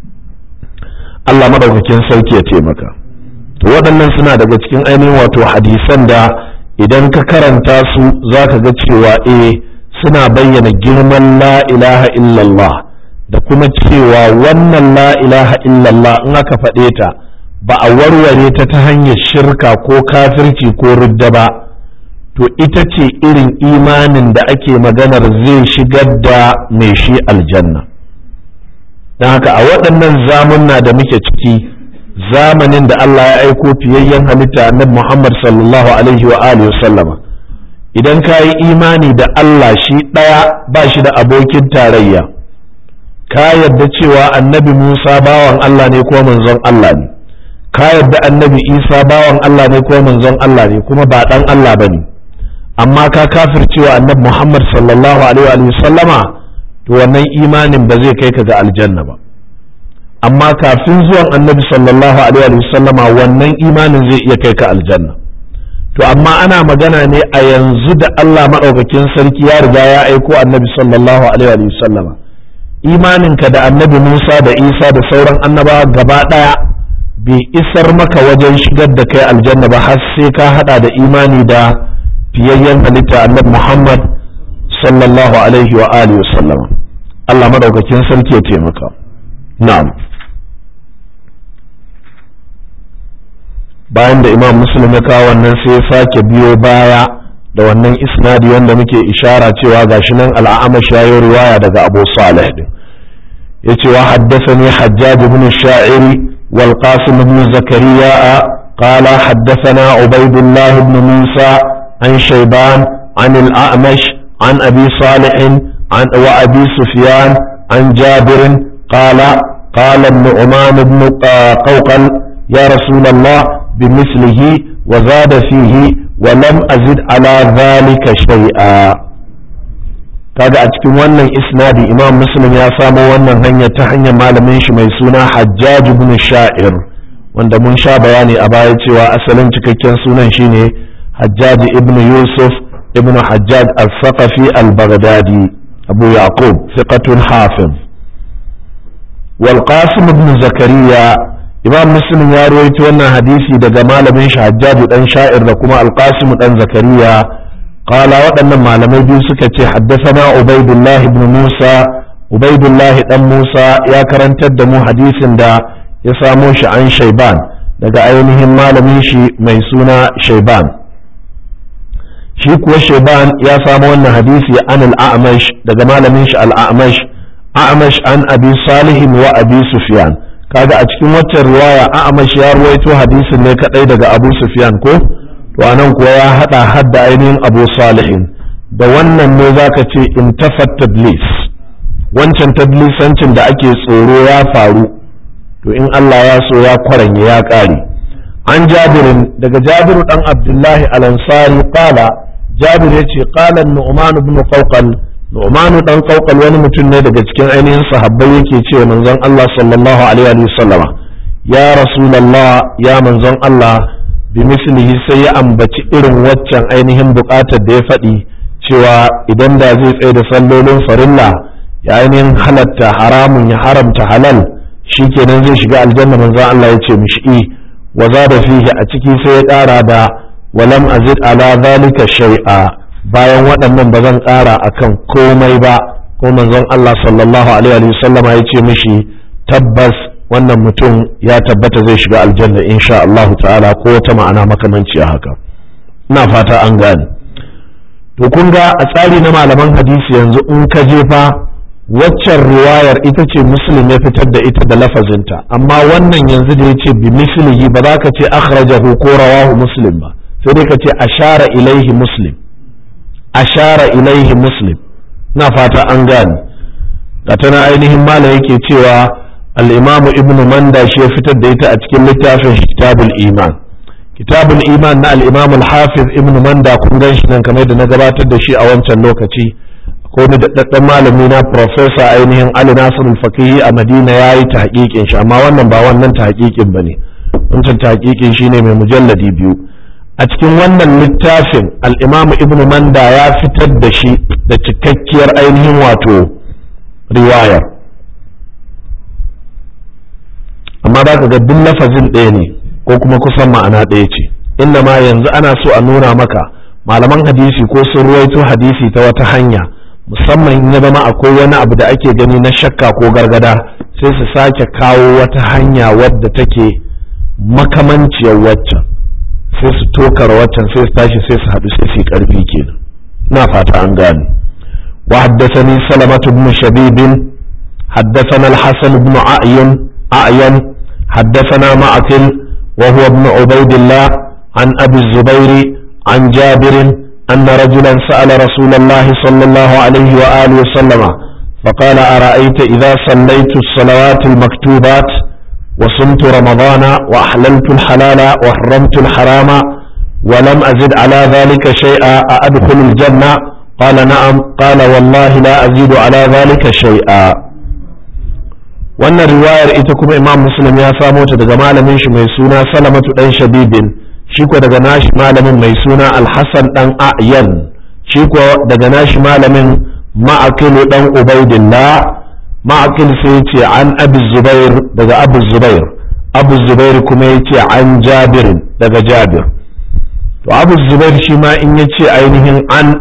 Allah maɗaukakin sarki ya taimaka to waɗannan suna daga cikin ainihin wato hadisan da idan ka karanta su za ka ga cewa eh suna bayyana girman la ilaha illallah da kuma cewa wannan la ilaha illallah in aka faɗe ta ba a warware ta ta hanyar shirka ko kafirci ko ridda ba to ita ce irin imanin da ake maganar zai shigar da mai shi aljanna don haka a waɗannan zamunna da muke ciki zamanin da Allah ya aiko fiyayyen halitta annabi Muhammad sallallahu alaihi wa alihi sallama idan ka yi imani da Allah shi ɗaya ba shi da abokin tarayya ka yarda cewa annabi Musa bawan Allah ne ko manzon Allah ne ka yarda annabi Isa bawan Allah ne ko manzon Allah ne kuma ba ɗan Allah ba ne amma ka kafircewa annabi Muhammad sallallahu alaihi wa sallama to wannan imanin ba zai kai ka ga aljanna ba amma kafin zuwan annabi sallallahu alaihi wa sallama wannan imanin zai iya kai ka aljanna to amma ana magana ne a yanzu da Allah maɗaukakin sarki ya riga ya aiko annabi sallallahu alaihi wa sallama imaninka da annabi Musa da Isa da sauran annabawa gaba ɗaya bai isar maka wajen shigar da kai aljanna ba har sai ka hada da imani da fiyayyen halitta annabi Muhammad sallallahu alaihi wa alihi wa sallama Allah maɗaukakin sarki ya taimaka na'am bayan da imam muslim ya kawo wannan sai ya sake biyo baya da wannan isnadi wanda muke ishara cewa gashi nan al'amash ya yi riwaya daga abu salih din ya ce wa haddathani hajjaj ibn sha'iri wal qasim ibn zakariya قال حدثنا عبيد الله بن موسى عن شيبان عن الأعمش عن أبي صالح عن وأبي سفيان عن جابر قال قال النعمان بن قوقل يا رسول الله بمثله وزاد فيه ولم أزد على ذلك شيئا kaga a cikin wannan isnadi imam muslim ya samo wannan hanya ta hanyar malamin shi mai suna hajjaj ibn sha'ir wanda mun sha bayani a baya cewa asalin cikakken sunan shine hajjaj ibn yusuf ibn hajjaj al-saqafi al-baghdadi abu yaqub thiqatun hafiz wal qasim ibn zakariya imam muslim ya ruwaito wannan hadisi daga malamin shi hajjaju dan sha'ir da kuma alqasim dan zakariya qala waɗannan malamai biyu suka ce haddathana ubaidullah ibn musa ubaidullah dan musa ya karantar da mu hadisin da ya samo shi an shaiban daga ainihin malamin shi mai suna shaiban shi kuwa shaiban ya samo wannan hadisi an al-a'mash daga malamin shi al-a'mash a'mash an abi salihin wa abi sufyan kaga a cikin waccan riwaya a'amash ya ruwaito hadisin ne kadai daga Abu Sufyan ko to anan kuwa ya hada hadda ainihin Abu Salihin da wannan ne zaka ce intafat tadlis wancan tadlisancin da ake tsoro ya faru to in Allah ya so ya kwaranye ya kare an jabirin daga jabiru dan abdullahi al-ansari qala jabir yace qala nu'man ibn qawqal nu'man dan qawqal wani mutum ne daga cikin ainihin sahabbai yake cewa manzon Allah sallallahu alaihi wa sallama ya rasulullah ya manzon Allah bi mislihi sai ya ambaci irin waccan ainihin bukatar da ya faɗi cewa idan da zai tsaye da sallolin farilla ya ainihin halatta haramun ya haramta halal shikenan zai shiga aljanna manzon Allah ya ce mishi wa zada fihi a ciki sai ya ƙara da walam azid ala zalika shay'a bayan waɗannan ba zan ƙara akan komai ba ko manzon Allah sallallahu alaihi wa sallama ya ce mishi tabbas wannan mutum ya tabbata zai shiga aljanna insha Allah ta'ala ko wata ma'ana makamanci a haka ina fata an gane to kun ga a tsari na malaman hadisi yanzu in ka je fa waccan riwayar ita ce muslim ya fitar da ita da lafazinta amma wannan yanzu da ya ce bi mislihi ba za ka ce akhrajahu ko rawahu muslim ba sai dai ka ce ashara ilaihi muslim ashara ilaihi muslim na fata an gane ga tana ainihin mala yake cewa al-imamu ibnu manda shi ya fitar da ita a cikin littafin kitabul iman kitabul iman na al-imam al-hafiz ibnu manda kun gan shi nan kamar da na gabatar da shi a wancan lokaci ko ni daɗaɗɗen malami na professor ainihin Ali Nasir al-Faqihi a Madina ya yi tahqiqin shi amma wannan ba wannan tahqiqin bane wancan tahqiqin shine mai mujalladi biyu a cikin wannan littafin al-Imam Ibn Manda ya fitar da shi da cikakkiyar ainihin wato riwayar amma za ka ga duk lafazin ɗaya ne ko kuma kusan ma'ana ɗaya ce inda ma yanzu ana so a nuna maka malaman hadisi ko sun ruwaito hadisi ta wata hanya musamman ya zama akwai wani abu da ake gani na shakka ko gargada sai su sake kawo wata hanya wadda take makamanciyar waccan sai su tokar waccan sai su tashi sai su haɗu sai su yi ƙarfi kenan ina fata an gane wa haddathani salamatu ibn shabib haddathana al-hasan ibn a'yan a'yan haddathana ma'akil wa huwa ibn ubaydillah an abi zubairi an jabir أن رجلا سأل رسول الله صلى الله عليه وآله وسلم فقال أرأيت إذا صليت الصلوات المكتوبات وصمت رمضان وأحللت الحلال وحرمت الحرام ولم أزد على ذلك شيئا أأدخل الجنة قال نعم قال والله لا أزيد على ذلك شيئا wannan riwayar ita kuma imam muslim ya samo ta daga malamin shi mai suna salamatu dan shabibin shi ko daga nashi malamin mai suna alhassan dan a'yan shi ko daga nashi malamin ma'akilu dan ubaidillah ma'akil sai ce an abu zubair daga abu zubair abu zubair kuma ya ce an jabir daga jabir to abu zubair shi ma in ya ce ainihin an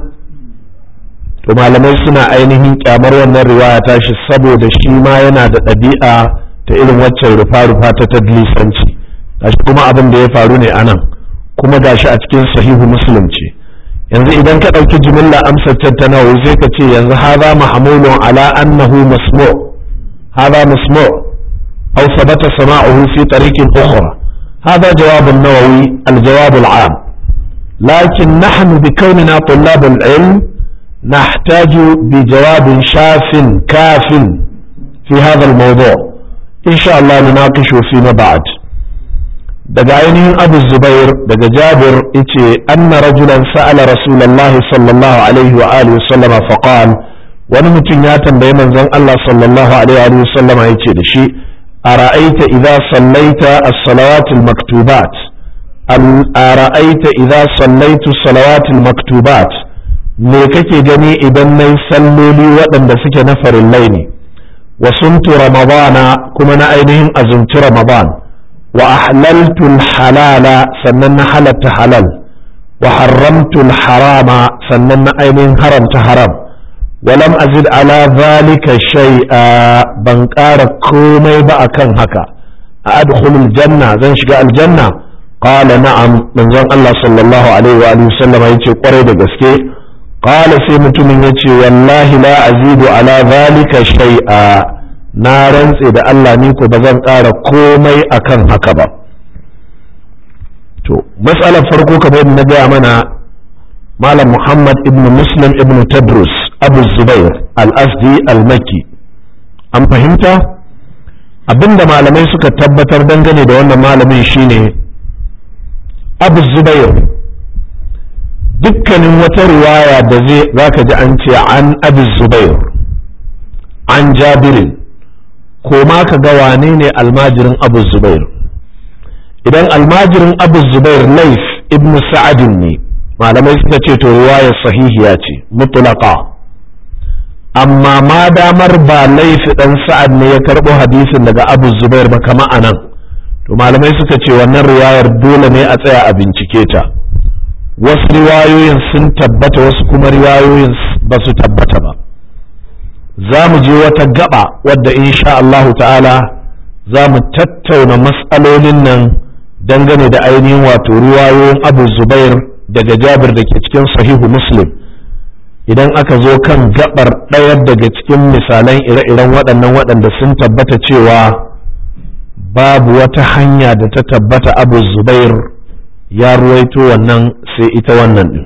to malamai suna ainihin kyamar wannan riwaya tashi saboda shi ma yana da ɗabi'a ta irin waccan rufa-rufa ta tadlisanci gashi kuma abin da ya faru ne anan kuma gashi a cikin sahihu muslim ce yanzu idan ka ɗauki jimilla amsar ta nawa sai ka ce yanzu haza mahmulun ala annahu masmu haza masmu aw sabata sama'uhu fi tariqin ukhra هذا جواب النووي الجواب العام لكن نحن بكوننا طلاب العلم نحتاج بجواب شاف كاف في هذا الموضوع إن شاء الله نناقشه فيما بعد daga ainihin abu zubair daga jabir yace anna rajulan sa'ala rasulullahi sallallahu alaihi wa alihi sallama faqal wani mutum ya tambayi manzon Allah sallallahu alaihi wa sallama yace da shi ara'aita idza sallaita as-salawat al-maktubat ara'aita idza sallaitu as-salawat al-maktubat me kake gani idan nayi salloli waɗanda suke na farillai ne wa sumtu ramadana kuma na ainihin azumci ramadan wa ahlaltu halala sannan na halatta halal wa haramtu harama sannan na ainihin haramta haram walam azid ala zalika shay'a ban ƙara komai ba akan haka a adkhulul janna zan shiga aljanna qala na'am manzon Allah sallallahu alaihi wa alihi sallama yace kwarai da gaske qala sai mutumin yace wallahi la azidu ala zalika shay'a na rantse da Allah ni ko ba zan ƙara komai akan haka ba to matsalar farko kamar na gaya mana malam muhammad ibn muslim ibn tadrus abu zubair al-asdi al-makki an fahimta abinda malamai suka tabbatar dangane da wannan malamin shine abu zubair dukkanin wata riwaya da zai zaka ji an ce an abu zubair an jabirin ko ma ka ga wane ne almajirin abu zubair idan almajirin abu zubair laif ibn sa'adin ne malamai suka ce to riwayar sahihiya ce mutlaqa amma ma damar ba laifi dan sa'ad ne ya karbo hadisin daga abu zubair ba kama anan to malamai suka ce wannan riwayar dole ne a tsaya a bincike ta wasu riwayoyin sun tabbata wasu kuma riwayoyin ba su tabbata ba za mu je wata gaba wadda insha Allah ta'ala za mu tattauna matsalolin nan dangane da ainihin wato riwayoyin abu zubair daga jabir da ke cikin sahihu muslim idan aka zo kan gabar ɗaya daga cikin misalan ire-iren waɗannan waɗanda sun tabbata cewa babu wata hanya da ta tabbata abu zubair ya ruwaito wannan sai ita wannan ɗin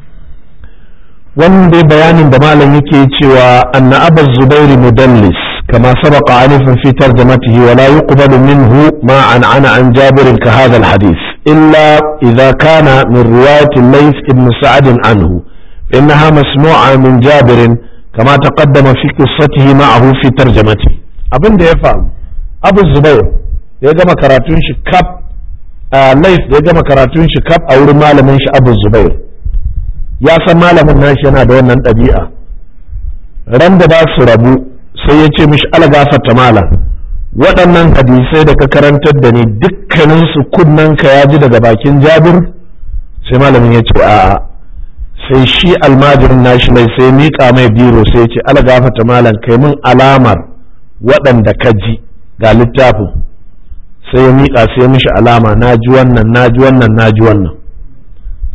wannan dai bayanin da malam yake cewa anna abu zubair mudallis كما سبق عنفا في ترجمته ولا يقبل منه ما عن عن جابر كهذا الحديث إلا إذا كان من رواية الليث بن سعد عنه إنها مسموعة من جابر كما تقدم في قصته معه في ترجمته أبن ده يفهم أبو الزبير ya gama karatun shi kaf laif da ya gama karatun shi kaf a wurin malamin shi abu zubair ya san malamin nashi yana da wannan ɗabi'a ran da ba su rabu sai ya ce mishi algafarta malam waɗannan hadisai da ka karantar da ni dukkaninsu ka ya ji daga bakin jabir sai malamin ya ce a'a sai shi almajirin nashi mai sai miƙa mai biro sai ya ce algafarta malam kai min alamar waɗanda ka ji ga littafin sai ya miƙa sai mishi alama na ji wannan na ji wannan na ji wannan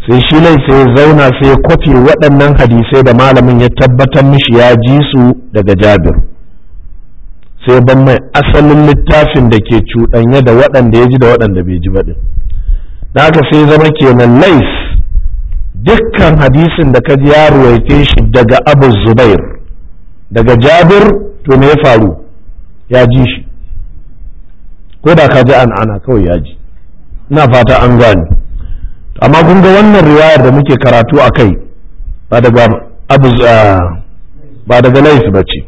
sai shi lai sai ya zauna sai ya kwafi waɗannan hadisai da malamin ya tabbatar mishi ya ji su daga jabir sai ban mai asalin littafin da ke cuɗanya da waɗanda ya ji da waɗanda bai ji baɗin da haka sai zama kenan lais dukkan hadisin da ka ji ya ruwaice shi daga abu zubair daga jabir to me ya faru ya ji shi ko da ka ji an ana kawai ya ji ina fata an gane amma kun ga wannan riwayar da muke karatu a kai ba daga abu ba daga lais ba ce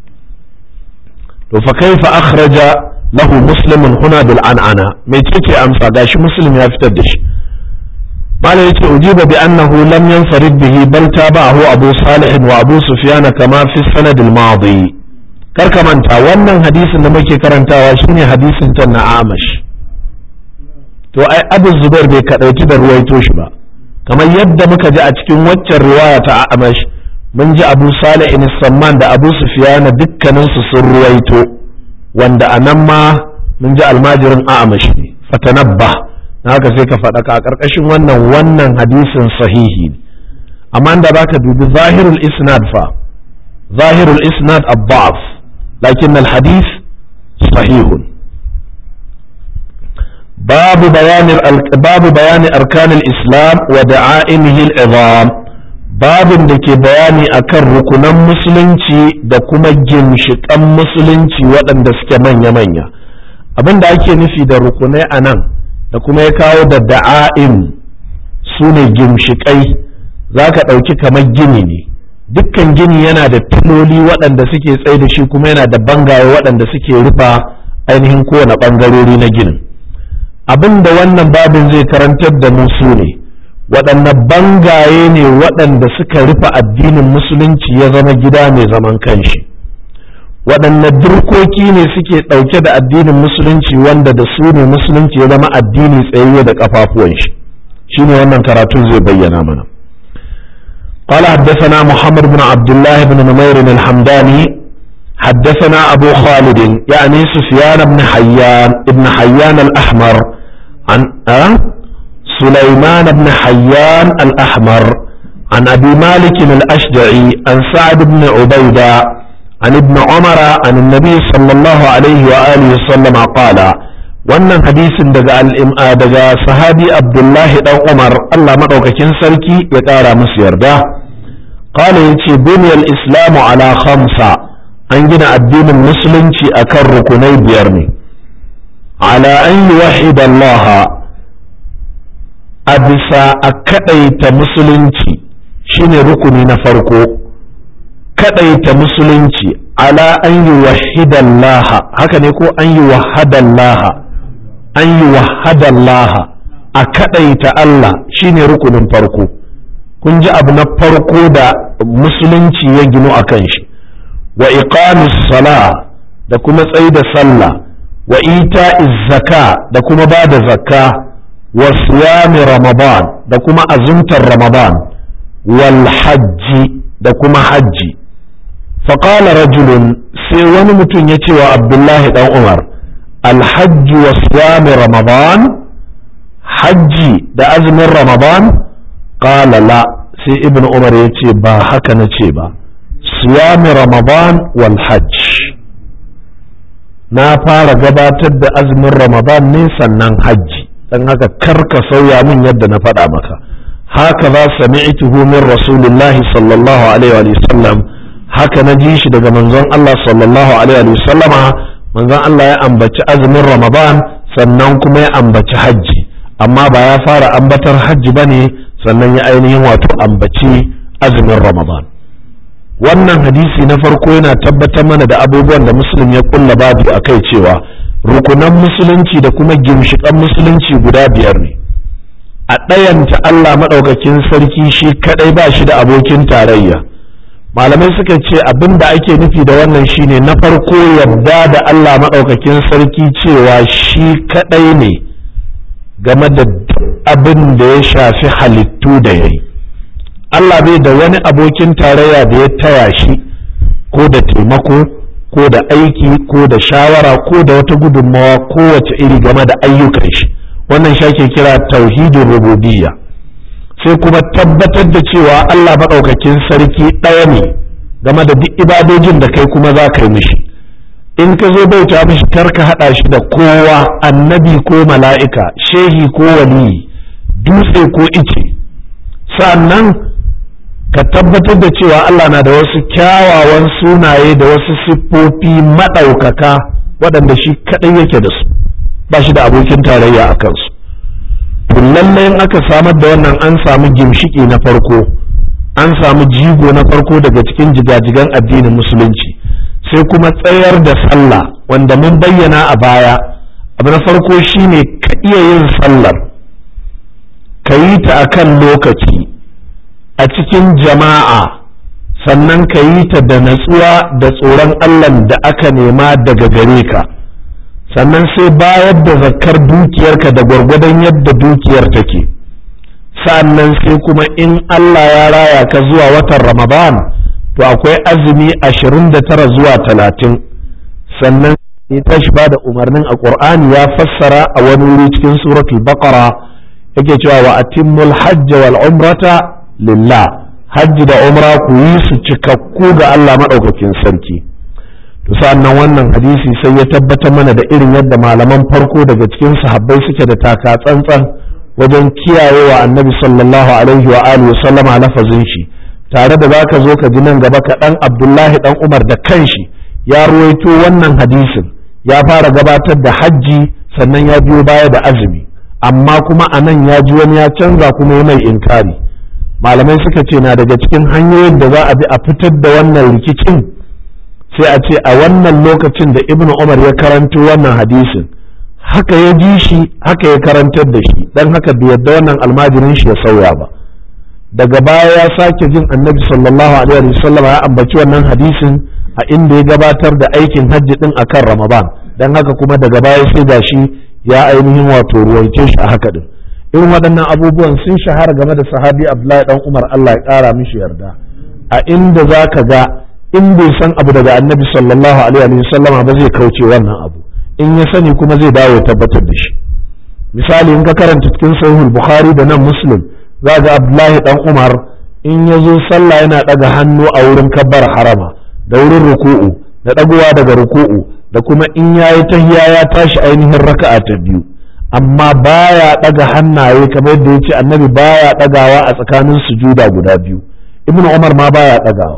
to fa kaifa akhraja lahu muslimun huna bil an'ana mai ce amsa gashi muslim ya fitar da shi malam yace ujiba bi annahu lam yanfarid bihi bal tabahu abu salih wa abu sufyan kama fi sanad al madi kar ka manta wannan hadisin da muke karantawa shine hadisin ta na amash to ai abu zubair bai kadauki da ruwaito shi ba kamar yadda muka ji a cikin waccan riwaya ta amash mun ji abu salih in samman da abu sufyan dukkanin su sun ruwaito wanda anan ma mun ji almajirin amash ne fatanabba haka sai ka faɗa ka a ƙarƙashin wannan wannan hadisin sahihi ne amma da baka dubi zahirul isnad fa zahirul isnad abbas lakin al-hadith sahihun babu bayanin babu bayani arkanul islam wa da'aimihi al-izam babin da ke bayani akan rukunan musulunci da kuma ginshiƙan musulunci waɗanda suke manya-manya abin da ake nufi da rukunai a nan da kuma ya kawo da da'a'im su ne gimshiƙai za ka ɗauki kamar gini ne dukkan gini yana da filoli waɗanda suke tsaye da shi kuma yana da bangaye waɗanda suke rufa ainihin kowane ɓangarori na ginin abin da wannan babin zai karantar da mu su ne waɗanne bangaye ne waɗanda suka rufe addinin musulunci ya zama gida mai zaman kanshi waɗanne dirkoki ne suke ɗauke da addinin musulunci wanda da su ne musulunci ya zama addini tsayayye da ƙafafuwan shi shine wannan karatun zai bayyana mana قال حدثنا محمد بن عبد الله بن نمير الحمداني حدثنا أبو خالد يعني سفيان بن حيان ابن حيان الأحمر عن أه؟ سليمان بن حيان الأحمر عن أبي مالك الأشجعي عن سعد بن عبيدة عن ابن عمر عن النبي صلى الله عليه وآله وسلم قال wannan hadisin daga daga sahabi abdullahi dan umar allah maɗaukakin sarki ya ƙara musu yarda qala yace buniyal islamu ala khamsa an gina addinin musulunci akan rukunai biyar ne ala an yuwahhida allah a bisa a kaɗaita musulunci shine rukuni na farko kaɗaita musulunci ala an yuwahhida allah haka ne ko an yuwahhada allah an yi wahadallaha a kaɗaita Allah shine rukunin farko kun ji abu na farko da musulunci ya ginu a kan shi wa iqamis sala da kuma tsayi da sallah wa ita zaka da kuma ba da zakka wa siyami ramadan da kuma azumtar ramadan wal hajji da kuma hajji faƙala rajulun sai wani mutum ya ce wa abdullahi dan umar الحج وصيام رمضان حجي da azumin ramadan qala la sai ibn umar ya ce ba haka na ce ba siyami ramadan wal hajj na fara gabatar da azumin ramadan ne sannan hajji dan haka karka sauya min yadda na faɗa maka haka za sami'tuhu min rasulillahi sallallahu alaihi wa sallam haka na ji shi daga manzon Allah sallallahu alaihi wa sallama manzon Allah ya ambaci azumin Ramadan sannan kuma ya ambaci hajji amma ba ya fara ambatar hajji ba ne sannan ya ainihin wato ambaci azumin Ramadan wannan hadisi na farko yana tabbatar mana da abubuwan da musulun ya kulla babu a kai cewa rukunan musulunci da kuma gimshiƙan musulunci guda biyar ne a ɗayanta Allah maɗaukakin sarki shi kaɗai ba shi da abokin tarayya malamai suka ce abin da ake nufi da wannan shine na farko yadda da Allah maɗaukakin sarki cewa shi kaɗai ne game da abin da ya shafi halittu da ya yi Allah bai da wani abokin tarayya da ya taya shi ko da taimako ko da aiki ko da shawara ko da wata gudunmawa kowace iri game da ayyukan shi wannan shi ake kira tauhidin rububiyya sai kuma tabbatar da cewa Allah maɗaukakin sarki ɗaya ne game da duk ibadojin da kai kuma za ka yi mishi in ka zo bauta mishi kar ka haɗa shi da kowa annabi ko mala'ika shehi ko waliyi dutse ko ice sa'annan ka tabbatar da cewa Allah na da wasu kyawawan sunaye da wasu siffofi maɗaukaka waɗanda shi kaɗai yake da su ba shi da abokin tarayya a kansu to lallai in aka samar da wannan an samu gimshiki na farko an samu jigo na farko daga cikin jigajigan addinin musulunci sai kuma tsayar da sallah wanda mun bayyana a baya abu na farko shine ka iya yin sallar ka yi ta akan lokaci a cikin jama'a sannan ka yi ta da natsuwa da tsoron allah da aka nema daga gare ka sannan sai bayar da zakar dukiyarka da gwargwadon yadda dukiyar take sannan sai kuma in Allah ya raya ka zuwa watan Ramadan to akwai azumi ashirin da tara zuwa talatin sannan ya tashi ba da umarnin a ƙur'ani ya fassara a wani wuri cikin suratul baqara yake cewa wa atimmul hajj wal umrata lillah hajji da umra ku yi su cikakku ga Allah madaukakin sarki to sa'annan wannan hadisi sai ya tabbatar mana da irin yadda malaman farko daga cikin sahabbai suke da taka tsantsan wajen kiyayewa annabi sallallahu alaihi wa alihi wa sallama lafazin shi tare da zaka zo ka ji nan gaba kaɗan abdullahi dan umar da kanshi ya ruwaito wannan hadisin ya fara gabatar da hajji sannan ya biyo baya da azumi amma kuma a nan ya ji wani ya canza kuma ya mai inkari malamai suka ce na daga cikin hanyoyin da za a bi a fitar da wannan rikicin sai a ce a wannan lokacin da ibn umar ya karanto wannan hadisin haka ya ji shi haka ya karantar da shi don haka bai yadda wannan almajirin shi ya sauya ba daga baya ya sake jin annabi sallallahu alaihi wasallam ya ambaci wannan hadisin a inda ya gabatar da aikin hajji din akan ramadan don haka kuma daga baya sai ga shi ya ainihin wato ruwaice shi a haka din irin waɗannan abubuwan sun shahara game da sahabi abdullahi dan umar allah ya ƙara mishi yarda a inda za ka ga in bai san abu daga annabi sallallahu alaihi wa sallama ba zai kauce wannan abu in ya sani kuma zai dawo ya tabbatar da shi misali in ka karanta cikin sahihul bukhari da nan muslim za ga abdullahi dan umar in ya zo sallah yana daga hannu a wurin kabbar harama da wurin ruku'u da dagowa daga ruku'u da kuma in yayi tahiya ya tashi ainihin raka'a ta biyu amma baya daga hannaye kamar yadda yace annabi baya dagawa a tsakanin sujuda guda biyu ibnu umar ma baya dagawa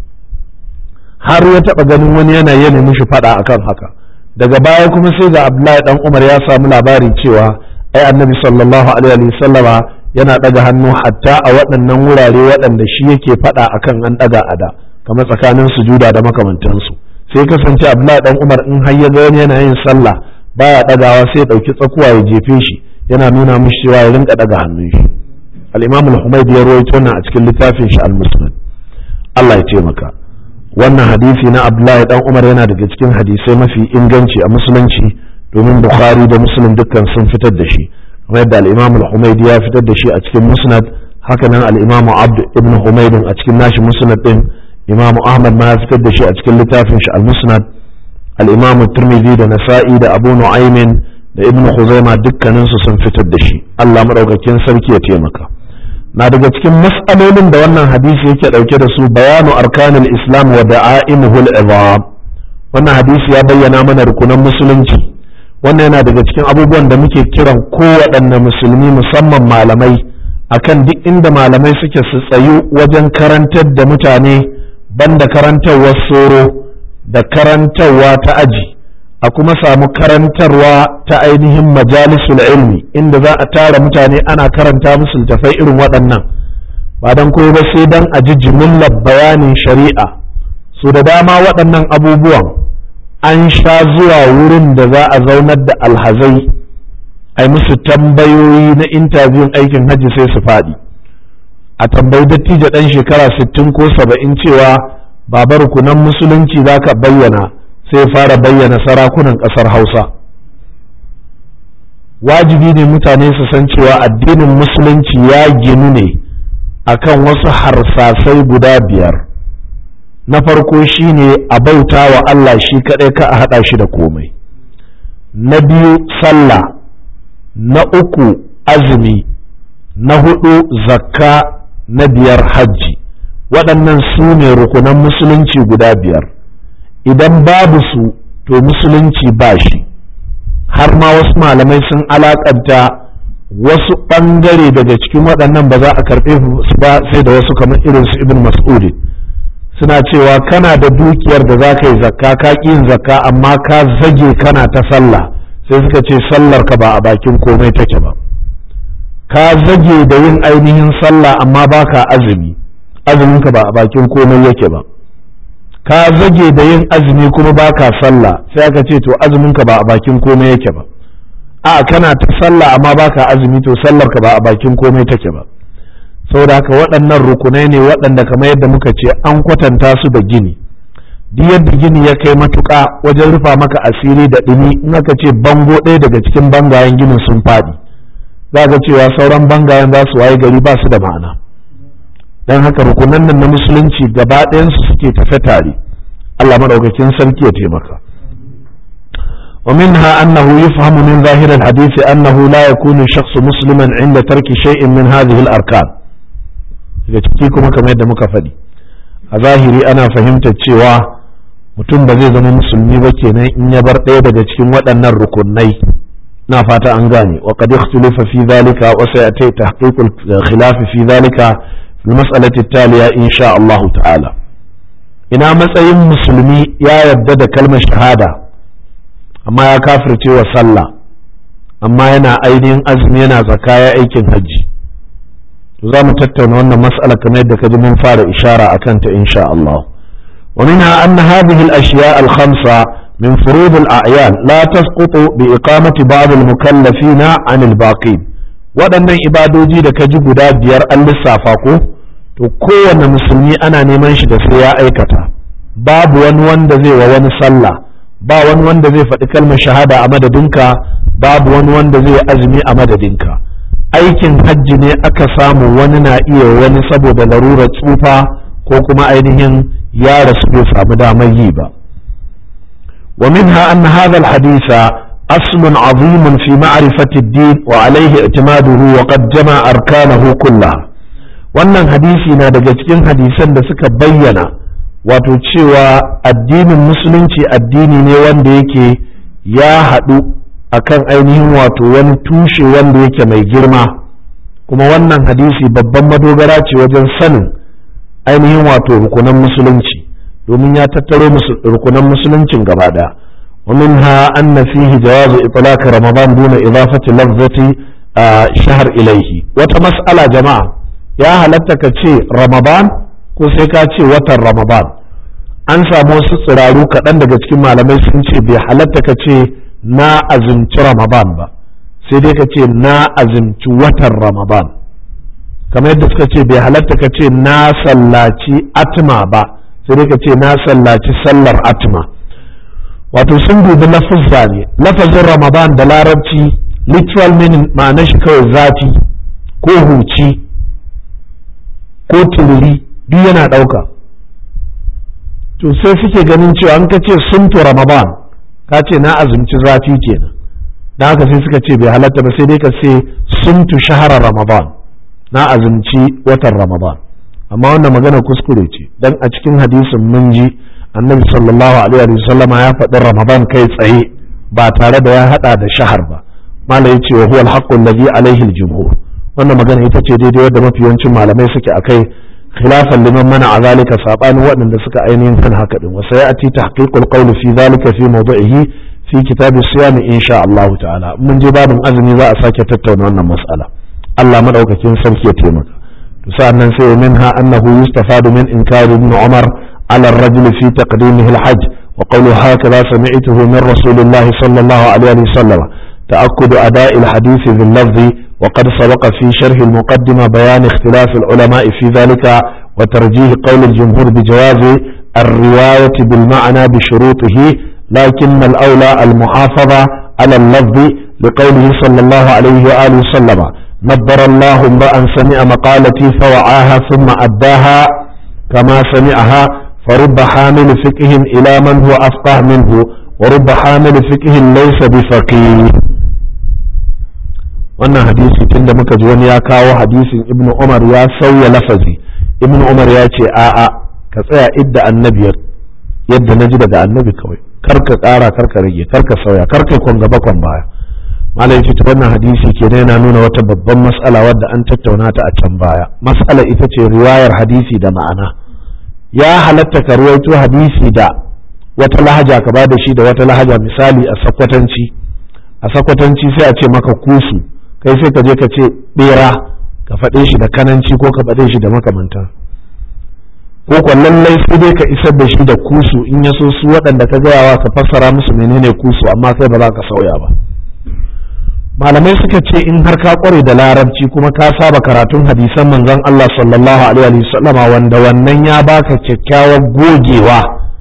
har ya taɓa ganin wani yana yana mishi faɗa akan haka daga baya kuma sai ga abdullahi dan umar ya samu labari cewa ai annabi sallallahu alaihi sallama yana ɗaga hannu hatta a waɗannan wurare waɗanda shi yake faɗa akan an ɗaga a da kamar tsakanin sujuda da makamantansu sai kasance abdullahi dan umar in har ya ga wani yana yin sallah baya ɗagawa sai ya ɗauki tsakuwa ya jefe shi yana nuna mishi cewa ya rinka ɗaga hannun shi al-imam al-humaydi ya rawaito wannan a cikin littafin shi al-muslim Allah ya taimaka wannan hadisi na abdullahi dan umar yana daga cikin hadisai mafi inganci a musulunci domin bukhari da muslim dukkan sun fitar da shi kamar yadda al-imam al-humaydi ya fitar da shi a cikin musnad haka nan al-imam abd ibn humayd a cikin nashi musnad din imam ahmad ma ya fitar da shi a cikin littafin shi al-musnad al-imam tirmidhi da nasa'i da abu nu'aymin da ibn khuzaima dukkanin su sun fitar da shi Allah madaukakin sarki ya taimaka na daga cikin mas'alolin da wannan hadisi yake dauke da su bayanu arkanul islam wa da'aimuhu al-izam wannan hadisi ya bayyana mana rukunan musulunci wannan yana daga cikin abubuwan da muke kiran kowaɗanne musulmi musamman malamai akan duk inda malamai suke su tsayu wajen karantar da mutane banda karantarwar soro da karantarwa ta aji a kuma samu karantarwa ta ainihin majalisul ilmi inda za a tara mutane ana karanta musu littafai irin waɗannan ba don koyo ba sai don a ji jimillar bayanin shari'a su da dama waɗannan abubuwan an sha zuwa wurin da za a zaunar da alhazai a musu tambayoyi na intabiyun aikin hajji sai su faɗi a tambayi dattijo ɗan shekara 60 ko 70 cewa babar kunan musulunci za ka bayyana sai fara bayyana sarakunan ƙasar hausa wajibi ne mutane su san cewa addinin musulunci ya ginu ne akan wasu harsasai guda biyar na farko shine a bauta wa Allah shi kaɗai ka a haɗa shi da komai na biyu sallah na uku azumi na hudu zakka na biyar hajji waɗannan su ne rukunan musulunci guda biyar idan babu su to musulunci ba shi har ma wasu malamai sun alakanta wasu ɓangare daga cikin waɗannan ba za a karɓe su ba sai da wasu kamar irin su ibn mas'udi suna cewa kana da dukiyar da za ka yi zakka ka ƙi yin zakka amma ka zage kana ta sallah sai suka ce sallar ka ba a bakin komai take ba ka zage da yin ainihin sallah amma baka azumi azumin ka ba a bakin komai yake ba ka zage da yin azumi kuma baka sallah sai aka ce to azumin ka ba a bakin komai yake ba a kana ta sallah amma baka azumi to sallar ka ba a bakin komai take ba saboda haka waɗannan rukunai ne waɗanda kamar yadda muka ce an kwatanta su da gini duk yadda gini ya kai matuƙa wajen rufa maka asiri da ɗumi in aka ce bango ɗaya daga cikin bangayen ginin sun faɗi za ga cewa sauran bangayen za su waye gari ba su da ma'ana don haka rukunan nan na musulunci gaba ɗayansu suke tafe tare Allah maɗaukakin sarki ya taimaka ومنها أنه يفهم من ظاهر الحديث أنه لا يكون الشخص مسلما عند ترك شيء من هذه الأركان daga ciki kuma kamar yadda muka faɗi a zahiri ana fahimtar cewa mutum ba zai zama musulmi ba kenan in ya bar ɗaya daga cikin waɗannan rukunai na fata an gane wa qad ikhtalafa fi dhalika wa sayati tahqiq al-khilaf fi dhalika fi al-mas'alati at-taliya insha Allah ta'ala ina matsayin musulmi ya yarda da kalmar shahada amma ya kafirce wa sallah amma yana ainihin azumi yana zakka ya aikin hajji to za mu tattauna wannan mas'ala kamar yadda kaji mun fara ishara akan ta insha Allah wa minha anna hadhihi al-ashya' al-khamsa min furud al-a'yan la tasqutu bi iqamati ba'd al-mukallafin 'an al-baqin waɗannan ibadoji da kaji guda biyar an lissafa ko to kowanne musulmi ana neman shi da sai ya aikata babu wani wanda zai wa wani sallah ba wani wanda zai faɗi kalmar shahada a madadinka babu wani wanda zai azumi a madadinka aikin hajji ne aka samu wani na iya wani saboda larurar tsufa ko kuma ainihin ya rasu bai samu damar yi ba wa minha anna hadha alhadisa aslun azimun fi ma'rifati ad-din wa alayhi i'timaduhu wa qad jama'a arkanahu kullaha wannan hadisi na daga cikin hadisan da suka bayyana wato cewa addinin musulunci addini ne wanda yake ya haɗu akan ainihin wato wani tushe wanda yake mai girma kuma wannan hadisi babban madogara ce wajen sanin ainihin wato rukunan musulunci domin ya tattaro rukunan musuluncin gaba ɗaya ومنها أن فيه جواز إطلاق رمضان دون إضافة لفظة شهر إليه وتمسألة جماعة يا هلتك رمضان ko sai ka ce watan ramadan an samu wasu tsiraru kaɗan daga cikin malamai sun ce bai halatta ka ce na azumci ramadan ba sai dai ka ce na azumci watan ramadan kamar yadda suka ce bai halatta ka ce na sallaci atma ba sai dai ka ce na sallaci sallar atma wato sun dubi lafazza ne lafazin ramadan da larabci literal meaning ma'anar shi kawai zafi ko huci ko tururi duk yana ɗauka to sai suke ganin cewa an ka ce sumtu ramadan ka ce na azumci zafi kenan don haka sai suka ce bai halatta ba sai dai ka ce sumtu shahara ramadan na azumci watan ramadan amma wannan magana kuskure ce dan a cikin hadisin mun ji annabi sallallahu alaihi wa sallam ya faɗi ramadan kai tsaye ba tare da ya hada da shahar ba malai ya ce wa huwa al-haqqu alladhi alaihi al-jumhur wannan magana ita ce daidai wadda mafi yawancin malamai suke akai khilafan liman mana a zalika sabanin waɗanda suka ainihin kan haka din wasa ya'ti tahqiqul qawli fi zalika fi mawdu'ihi fi kitab as-siyam insha Allah ta'ala mun je babin azumi za a sake tattauna wannan mas'ala Allah madaukakin sarki ya taimaka to sa'annan sai minha annahu yustafadu min inkari ibn Umar ala ar-rajul fi taqdimihi al-hajj wa qawlu hakadha sami'tuhu min rasulillahi sallallahu alaihi wa sallam تأكد أداء الحديث باللفظ وقد سبق في شرح المقدمة بيان اختلاف العلماء في ذلك وترجيح قول الجمهور بجواز الرواية بالمعنى بشروطه لكن الأولى المحافظة على اللفظ لقوله صلى الله عليه وآله وسلم نبر الله امرأ سمع مقالتي فوعاها ثم أداها كما سمعها فرب حامل فقه إلى من هو أفقه منه ورب حامل فقه ليس بفقيه wannan hadisi tunda muka ji wani ya kawo hadisin ibnu umar ya sauya lafazi ibnu umar ya ce a'a ka tsaya idda annabi yadda na ji daga annabi kawai kar ka ƙara kar ka rage kar ka sauya kar ka kwan gaba kwan baya malam ce wannan hadisi kenan yana nuna wata babban mas'ala wadda an tattauna ta a can baya mas'ala ita ce riwayar hadisi da ma'ana ya halatta ka ruwaito hadisi da wata lahaja ka ba da shi da wata lahaja misali a sakwatanci a sakwatanci sai a ce maka kusu kai sai ka je ka ce bera ka faɗe shi da kananci ko ka faɗe shi da makamanta ko ko lallai sai dai ka isar da shi da kusu in ya so su waɗanda ka gayawa ka fassara musu menene kusu amma sai ba za ka sauya ba malamai suka ce in har ka kware da larabci kuma ka saba karatun hadisan manzon Allah sallallahu alaihi wasallama wanda wannan ya baka kyakkyawar gogewa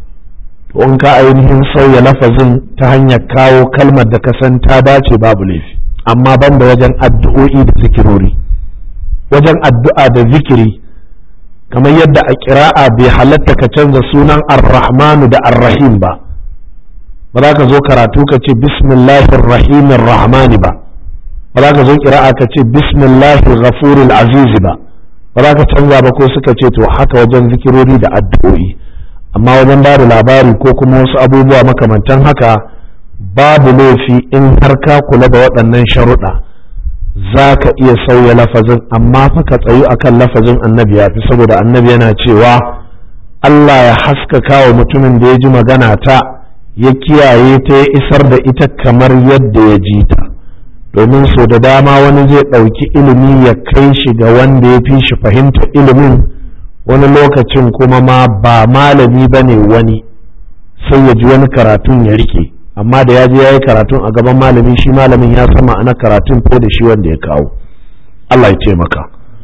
to in ka ainihin sauya lafazin ta hanyar kawo kalmar da ka san ta dace babu laifi amma banda wajen addu'o'i da zikirori wajen addu'a da zikiri kamar yadda a kira'a bai halatta ka canza sunan ar-rahmanu da ar-rahim ba ba za ka zo karatu ka ce bismillahir rahimir rahmani ba ba za ka zo kira'a ka ce bismillahir ghafuril azizi ba ba za ka canza ba ko suka ce to haka wajen zikirori da addu'o'i amma wajen ba da labari ko kuma wasu abubuwa makamantan haka babu laifi in har ka kula da waɗannan sharuɗa za ka iya sauya lafazin amma fa ka tsayu akan lafazin annabi ya fi saboda annabi yana cewa Allah ya haskaka wa mutumin da ya ji magana ta ya kiyaye ta ya isar da ita kamar yadda ya ji ta domin so da dama wani zai ɗauki ilimi ya kai shi ga wanda ya fi shi fahimta ilimin wani lokacin kuma ma ba malami ba ne wani sai ya ji wani karatun ya rike amma da ya je ya yi karatun a gaban malami shi malamin ya sama ana karatun ko da shi wanda ya kawo Allah ya taimaka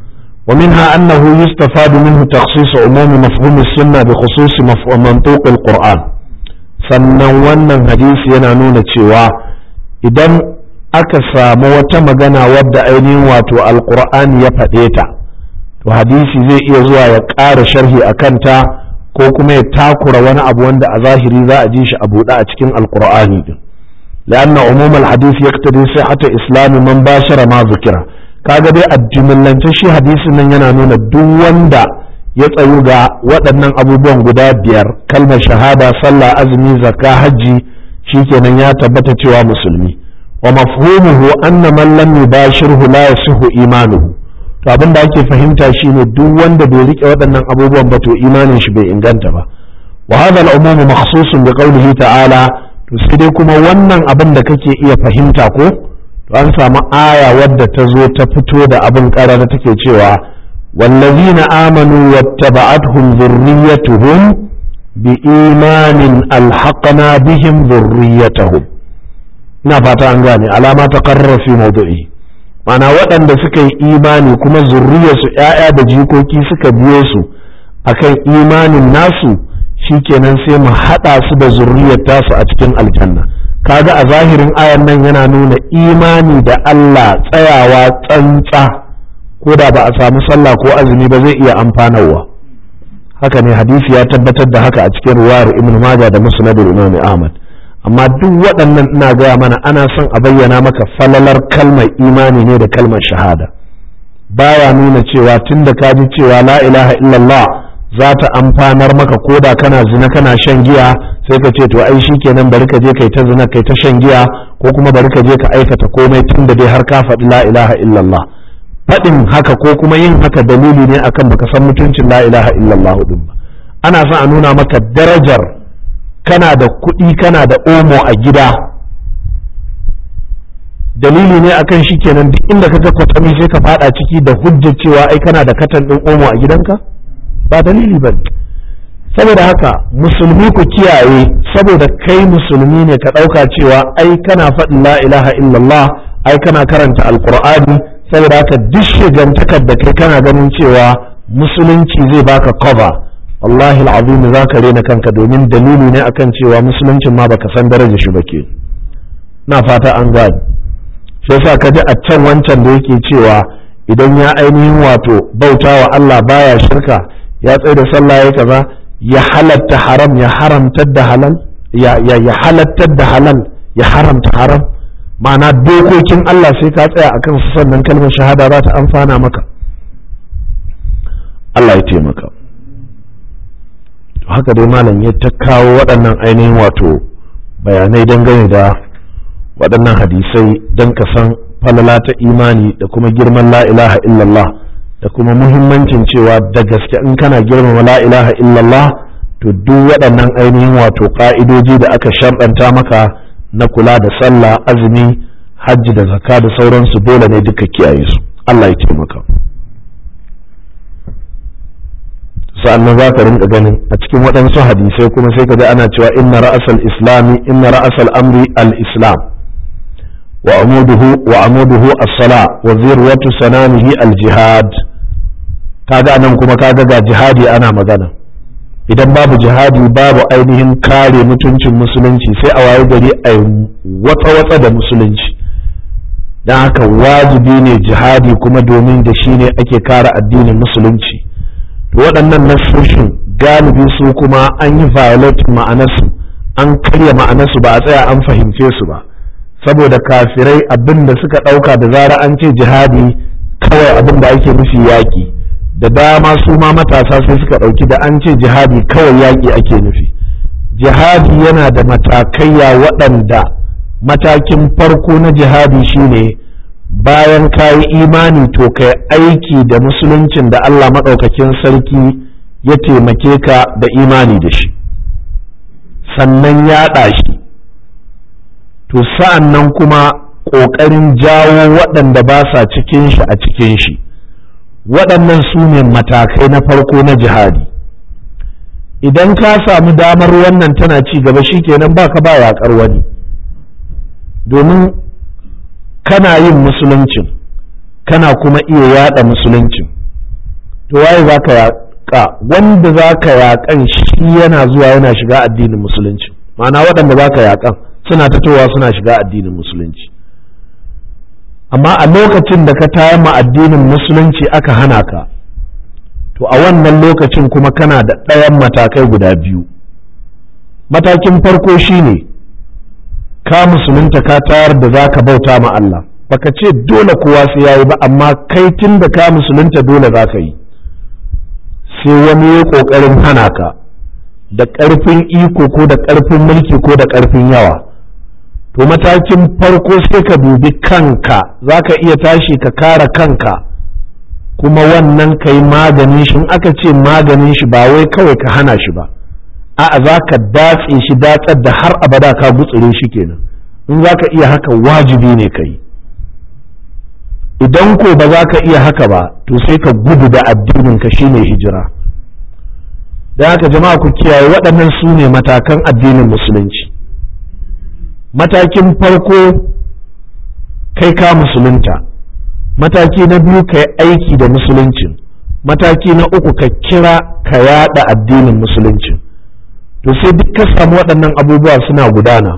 wa minha annahu yustafadu minhu takhsis umumi mafhum as-sunnah bi khusus mantuq al-Qur'an sannan wannan hadisi yana nuna cewa idan aka samu wata magana wadda ainihin wato alqur'ani ya faɗe ta to hadisi zai iya zuwa ya ƙara sharhi a kanta ko kuma ya takura wani abu wanda a zahiri za a ji shi a buɗe a cikin alkur'ani din لأن عموم الحديث يقتضي صحة إسلام من باشر ما ذكر kaga dai a jimillance shi hadisin nan yana nuna duk wanda ya tsayu ga waɗannan abubuwan guda biyar kalmar shahada sallah azumi zakka hajji shikenan ya tabbata cewa musulmi wa mafhumuhu anna man lam yubashirhu la yasihu imanuhu to abin da ake fahimta shine duk wanda bai rike waɗannan abubuwan ba to imanin shi bai inganta ba wa hadha al-umum makhsusun bi qawlihi ta'ala to sai dai kuma wannan abin da kake iya fahimta ko to an samu aya wadda ta zo ta fito da abin karara take cewa wallazina amanu wattaba'atuhum dhurriyyatuhum bi imanin alhaqna bihim dhurriyyatahum ina fata an gane alama ta qarrara fi mawdu'i mana waɗanda suka yi imani kuma zurriyarsu ‘ya'ya da jikoki suka biyo su akan imanin nasu shikenan sai mu haɗa su da zurriyar tasu a cikin aljanna kaga a zahirin ayan nan yana nuna imani da Allah tsayawa tsantsa ko da ba a samu sallah ko azumi ba zai iya amfanarwa haka ne hadisi ya tabbatar da haka a cikin ruwayar ibn majah da musnadul imam ahmad amma duk waɗannan ina gaya mana ana son a bayyana maka falalar kalmar imani ne da kalmar shahada baya nuna cewa tunda ka ji cewa la ilaha illallah za ta amfanar maka koda kana zina kana shan giya sai ka ce to ai kenan bari ka je kai ta zina kai ta shan giya ko kuma bari ka je ka aikata komai tunda dai har ka faɗi la ilaha illallah faɗin haka ko kuma yin haka dalili ne akan baka san mutuncin la ilaha illallah din ba ana son a nuna maka darajar kana da kuɗi kana da omo a gida dalili ne akan shi kenan duk inda ka ga kwatami sai ka fada ciki da hujjar cewa ai kana da katan ɗin omo a gidanka ba dalili ba saboda haka musulmi ku kiyaye saboda kai musulmi ne ka ɗauka cewa ai kana faɗin la ilaha illallah ai kana karanta alkur'ani saboda haka duk shigantakar da kai kana ganin cewa musulunci zai baka cover wallahi al'azim za ka rena kanka domin dalili ne akan cewa musuluncin ma baka san daraja shi ba ke na fata an gani shi yasa ka ji a can wancan da yake cewa idan ya ainihin wato bauta wa Allah baya shirka ya tsaye da sallah ya kaza ya halatta haram ya haramtar da halal ya ya ya halattar da halal ya haramta haram ma'ana dokokin Allah sai ka tsaya akan su sannan kalmar shahada za ta amfana maka Allah ya taimaka haka dai malam ya ta kawo waɗannan ainihin wato bayanai dangane da waɗannan hadisai don ka san falala ta imani da kuma girman la ilaha illallah da kuma muhimmancin cewa da gaske in kana girmama la ilaha illallah to duk waɗannan ainihin wato ƙa'idoji da aka sharɗanta maka na kula da sallah azumi hajji da zakka da sauransu dole ne duka kiyaye su Allah ya taimaka sa'annan za ka rinka ganin a cikin waɗansu hadisai kuma sai ka ji ana cewa inna ra'asal islami inna ra'asal amri al-islam wa amuduhu wa amuduhu as-sala wa zirwatu sanamihi al-jihad kaga nan kuma kaga ga jihadi ana magana idan babu jihadi babu ainihin kare mutuncin musulunci sai a waye gari a watsa-watsa da musulunci don haka wajibi ne jihadi kuma domin da shi ne ake kare addinin musulunci waɗannan nasoshin galibi su kuma an yi violate ma'anarsu an karya ma'anarsu ba a tsaya an fahimce su ba saboda kafirai abin da suka ɗauka da zara an ce jihadi kawai abin da ake nufi yaƙi da dama su ma matasa sai suka ɗauki da an ce jihadi kawai yaƙi ake nufi jihadi yana da matakaiya waɗanda matakin farko na jihadi shine bayan ka yi imani to ka aiki da musuluncin da Allah maɗaukakin sarki ya taimake ka da imani da shi sannan yaɗa shi to sa'an nan kuma ƙoƙarin jawo waɗanda ba sa cikin shi a cikin shi waɗannan su ne matakai na farko na jihadi idan ka samu damar wannan tana ci gaba shi kenan ba ka ba yaƙar wani domin kana yin musuluncin kana kuma iya yada musuluncin to waye za ka yaƙa wanda za ka yaƙan shi yana zuwa yana shiga addinin musulunci ma'ana waɗanda za ka yaƙan suna fitowa suna shiga addinin musulunci amma a lokacin da ka tayar ma addinin musulunci aka hana ka to a wannan lokacin kuma kana da ɗayan matakai guda biyu matakin farko shine ka musulunta ka tayar da za ka bauta ma Allah baka ce dole kowa sai yayi ba amma kai tun da ka musulunta dole za ka yi sai wani ya ƙoƙarin hana ka da ƙarfin iko ko da ƙarfin mulki ko da ƙarfin yawa to matakin farko sai ka dubi kanka za ka iya tashi ka kare kanka kuma wannan ka yi maganin shi in aka ce maganin shi ba wai kawai ka hana shi ba a'a za ka datse shi datsar da har abada ka gutsure shi kenan in za ka iya haka wajibi ne ka yi idan ko ba za ka iya haka ba to sai ka gudu da addinin ka shine hijira da haka jama'a ku kiyaye waɗannan su ne matakan addinin musulunci matakin farko kai ka musulunta mataki na biyu ka yi aiki da musuluncin mataki na uku ka kira ka yada addinin musuluncin to sai duk ka samu waɗannan abubuwa suna gudana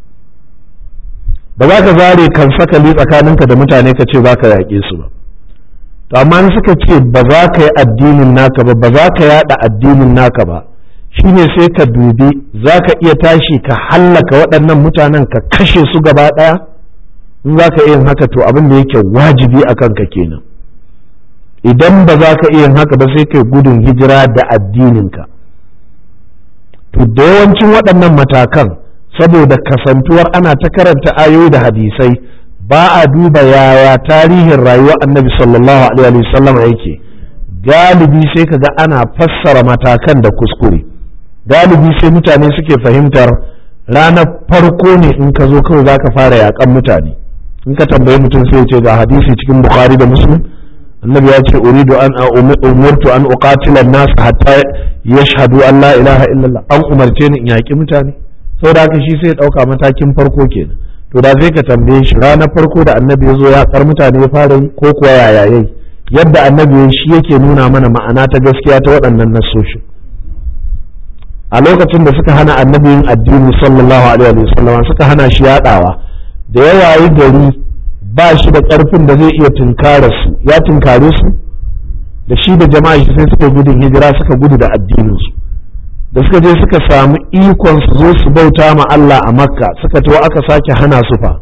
ba za ka zare kan sakali tsakaninka da mutane ka ce za ka yaƙe su ba to amma suka ce ba za ka yi addinin naka ba ba za ka yada addinin naka ba shine sai ka dubi za ka iya tashi ka hallaka waɗannan mutanen ka kashe su gaba ɗaya in za ka iya haka to abin da yake wajibi a kanka kenan idan ba za ka iya haka ba sai kai gudun hijira da addininka to da yawancin waɗannan matakan saboda kasantuwar ana ta karanta ayoyi da hadisai ba a duba yaya tarihin rayuwar annabi sallallahu alaihi wasallam yake galibi sai ka ga ana fassara matakan da kuskure galibi sai mutane suke fahimtar ranar farko ne in ka zo kawai za ka fara yakan mutane in ka tambayi mutum sai ce ga hadisi cikin bukhari da muslim annabi ya ce uridu an umurtu an uqatila an-nas hatta yashhadu an la ilaha illallah an umarce ni in yaki mutane saboda haka shi sai ya dauka matakin farko kenan to da zai ka tambaye shi ranar farko da annabi ya zo ya kar mutane ya fara yi ko kuwa yaya yayi yadda annabi shi yake nuna mana ma'ana ta gaskiya ta waɗannan nasoshin a lokacin da suka hana annabi yin addini sallallahu alaihi wa sallam suka hana shi yadawa da ya wayi gari ba shi da ƙarfin da zai iya tunkara su ya tunkare su da shi da jama'a shi sai suka gudun hijira suka gudu da addininsu da suka je suka samu ikon su zo su bauta ma Allah a makka suka tawo aka sake hana su fa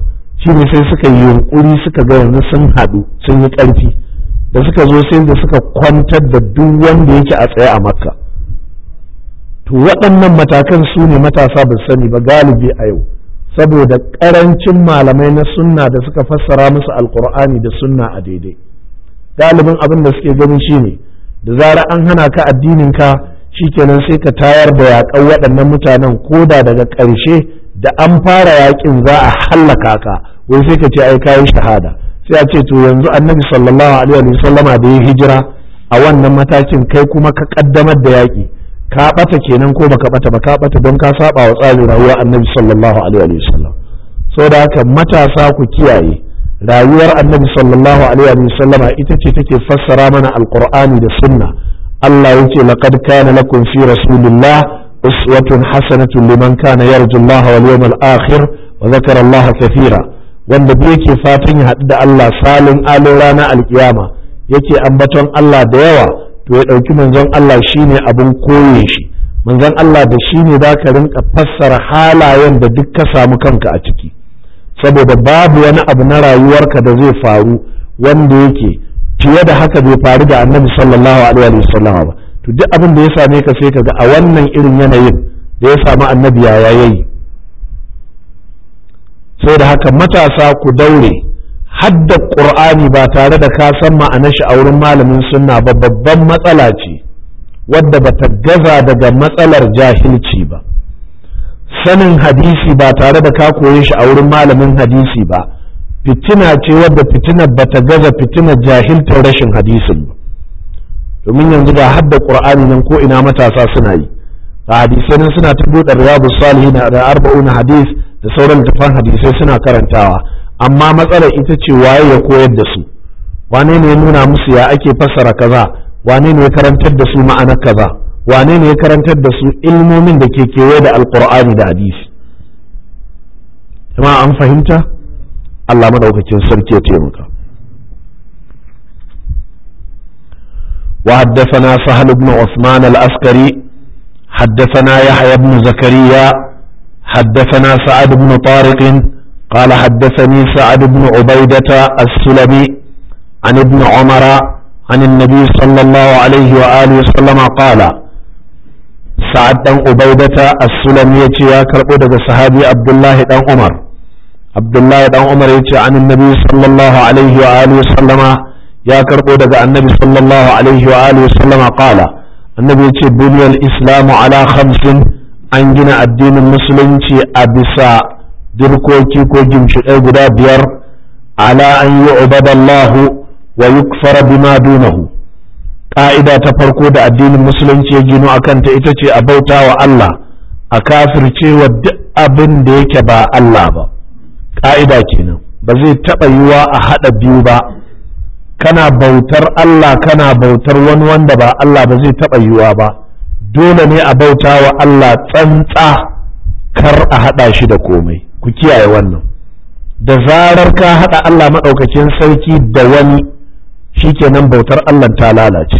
shine sai suka yi yunkuri suka ga yanzu sun haɗu sun yi ƙarfi da suka zo sai da suka kwantar da duk wanda yake a tsaye a makka to waɗannan matakan su ne matasa ba sani ba galibi a yau saboda ƙarancin malamai na sunna da suka fassara musu alkur'ani da sunna a daidai galibin abin da suke gani shine da zara an hana ka addinin ka shikenan sai ka tayar da yaƙan waɗannan mutanen koda daga ƙarshe da an fara yaƙin za a hallaka ka wai sai ka ce ai kayi shahada sai a ce to yanzu annabi sallallahu alaihi wa sallama da ya hijira a wannan matakin kai kuma ka kaddamar da yaƙi ka bata kenan ko baka bata ba ka bata don ka saba wa tsarin rayuwar annabi sallallahu alaihi wa sallam saboda haka matasa ku kiyaye rayuwar annabi sallallahu alaihi wa sallama ita ce take fassara mana alqur'ani da sunna Allah yace laqad kana lakum fi rasulillah uswatun hasanatun liman kana yarju Allah wal yawmal akhir wa dhakara Allah kathira wanda duk yake fatan ya haɗu da Allah salin alin ranar alkiyama yake ambaton Allah da yawa to ya ɗauki manzon Allah shine abin koye shi manzon Allah da shi ne za ka rinka fassara halayen da duk ka samu kanka a ciki saboda babu wani abu na rayuwarka da zai faru wanda yake fiye da haka bai faru da annabi sallallahu alaihi wasallam ba to duk abin da ya same ka sai ka ga a wannan irin yanayin da ya samu annabi ya yayi sai da haka matasa ku daure hadda ƙur'ani ba tare da ka san ma'anar shi a wurin malamin sunna ba babban matsala ce wadda ba ta gaza daga matsalar jahilci ba sanin hadisi ba tare da ka koye shi a wurin malamin hadisi ba fitina ce wadda fitinar ba ta gaza fitinar jahiltar rashin hadisin ba domin yanzu ga hadda ƙur'ani nan ko ina matasa suna yi a hadisai nan suna ta buɗe riyadu salihin da arba'una hadis da sauran littafan hadisai suna karantawa amma matsalar ita ce waye ya koyar da su wane ne ya nuna musu ya ake fassara kaza wane ne ya karantar da su ma'anar kaza wane ne ya karantar da su ilmomin da ke kewaye da alkur'ani da hadisi jama'a an fahimta Allah madaukakin sarki ya taimaka وحدثنا سهل بن عثمان الأسكري حدثنا يحيى بن زكريا حدثنا سعد بن طارق قال حدثني سعد بن عبيدة السلمي عن ابن عمر عن النبي صلى الله عليه وآله وسلم قال سعد بن عبيدة السلمي يا كربودة صحابي عبد الله بن عمر عبد الله بن عمر عن النبي صلى الله عليه وآله وسلم يا كربودة النبي صلى الله عليه وآله وسلم قال النبي بني الإسلام على خمس an gina addinin musulunci a bisa dirkoki ko gimshiɗai guda biyar ala an yi ubadallahu wa yukfara bima dunahu ƙa'ida ta farko da addinin musulunci ya gino a kanta ita ce a bauta wa Allah a kafircewa duk abin da yake ba Allah ba ƙa'ida kenan ba zai taɓa yiwa a haɗa biyu ba kana bautar Allah kana bautar wani wanda ba Allah ba zai taɓa yiwa ba dole ne a bauta wa Allah tsantsa kar a haɗa shi da komai ku kiyaye wannan da zarar ka haɗa Allah maɗaukakin sarki da wani shikenan bautar Allah ta lalace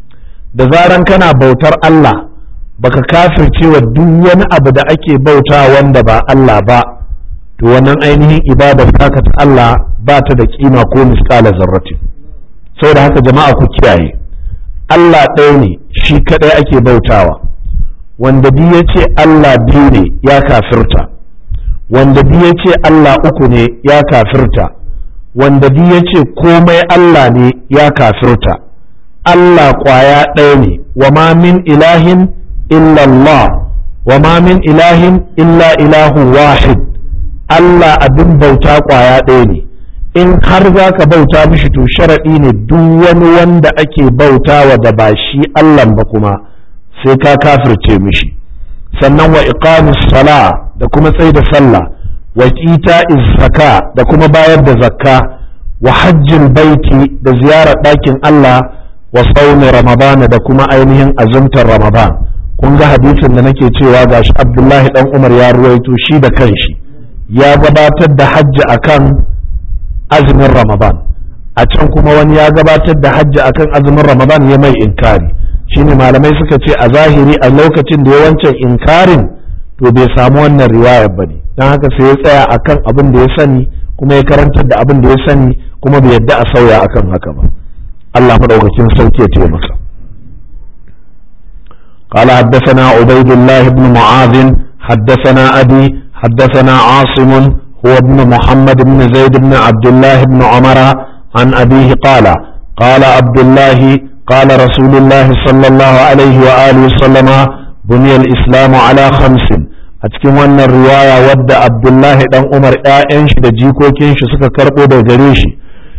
da zarar kana bautar Allah baka kafirce wa duk wani abu da ake bauta wanda ba Allah ba to wannan ainihin ibadar taka ta Allah ba ta da kima ko misƙala zarratin saboda haka jama'a ku kiyaye Allah ɗaya ne shi kaɗai ake bautawa wanda biyu ya ce Allah biyu ne ya kafirta wanda biyu ya ce Allah uku ne ya kafirta wanda biyu ya ce komai Allah ne ya kafirta Allah ƙwaya ɗaya ne wa ma min ilahin illallah wa ma min ilahin illa ilahu wahid Allah abin bauta ƙwaya ɗaya ne in har za ka bauta mishi to sharaɗi ne duk wani wanda ake bautawa da ba shi Allah ba kuma sai ka kafirce mishi sannan wa iqamus sala da kuma tsaye da sallah wa ita zaka da kuma bayar da zakka wa hajjin baiti da ziyarar ɗakin Allah wa sauni ramadana da kuma ainihin azumtar ramadan kun ga hadisin da nake cewa gashi abdullahi dan umar ya ruwaito shi da kanshi ya gabatar da hajji akan azumin ramadan a can kuma wani ya gabatar da hajji akan azumin ramadan ya mai inkari shine malamai suka ce a zahiri a lokacin da ya wancan inkarin to bai samu wannan riwayar bane don haka sai ya tsaya akan abin da ya sani kuma ya karantar da abin da ya sani kuma bai yadda a sauya akan haka ba Allah madaukakin sarki ya taimaka قال حدثنا عبيد الله بن معاذ حدثنا أبي حدثنا عاصم هو ابن محمد بن زيد بن عبد الله بن عمر عن أبيه قال قال عبد الله قال رسول الله صلى الله عليه وآله وسلم بني الإسلام على خمس أتكلم أن الرواية ود عبد الله بن عمر آئنش دا جيكو كينش سكا كربو دا جريشي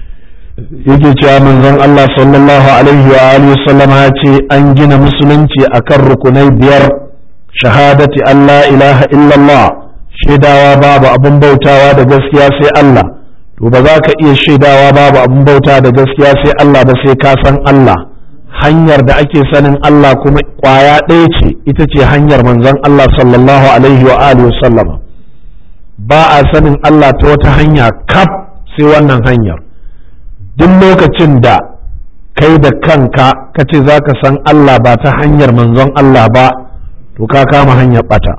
yake cewa manzon Allah sallallahu alaihi wa alihi sallama ya ce an gina musulunci akan rukunai biyar shahadati Allah ilaha illallah shaidawa babu abin bautawa da gaskiya sai Allah to ba za ka iya shaidawa babu abin bauta da gaskiya sai Allah ba sai ka san Allah hanyar da ake sanin Allah kuma kwaya ɗaya ce ita ce hanyar manzon Allah sallallahu alaihi wa alihi sallama ba a sanin Allah ta wata hanya kaf sai wannan hanyar duk lokacin da kai da kanka ka ce za ka san Allah ba ta hanyar manzon Allah ba to ka kama hanyar bata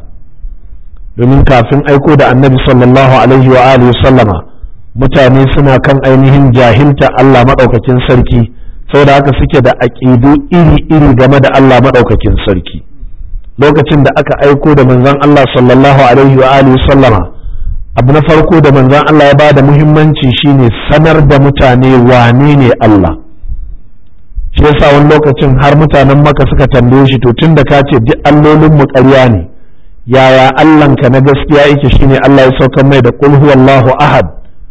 domin kafin aiko da annabi sallallahu alaihi wa alihi sallama mutane suna kan ainihin jahilta Allah maɗaukakin sarki saboda haka suke da aƙidu iri-iri game da Allah maɗaukakin sarki lokacin da aka aiko da manzon Allah sallallahu alaihi wa alihi sallama abu na farko da manzon Allah ya bada muhimmanci shine sanar da mutane wane ne Allah shi yasa wani lokacin har mutanen maka suka tambaye shi to tun da ka ce duk allolin mu ƙarya ne yaya Allahnka na gaskiya yake shine Allah ya saukar mai da qul huwallahu ahad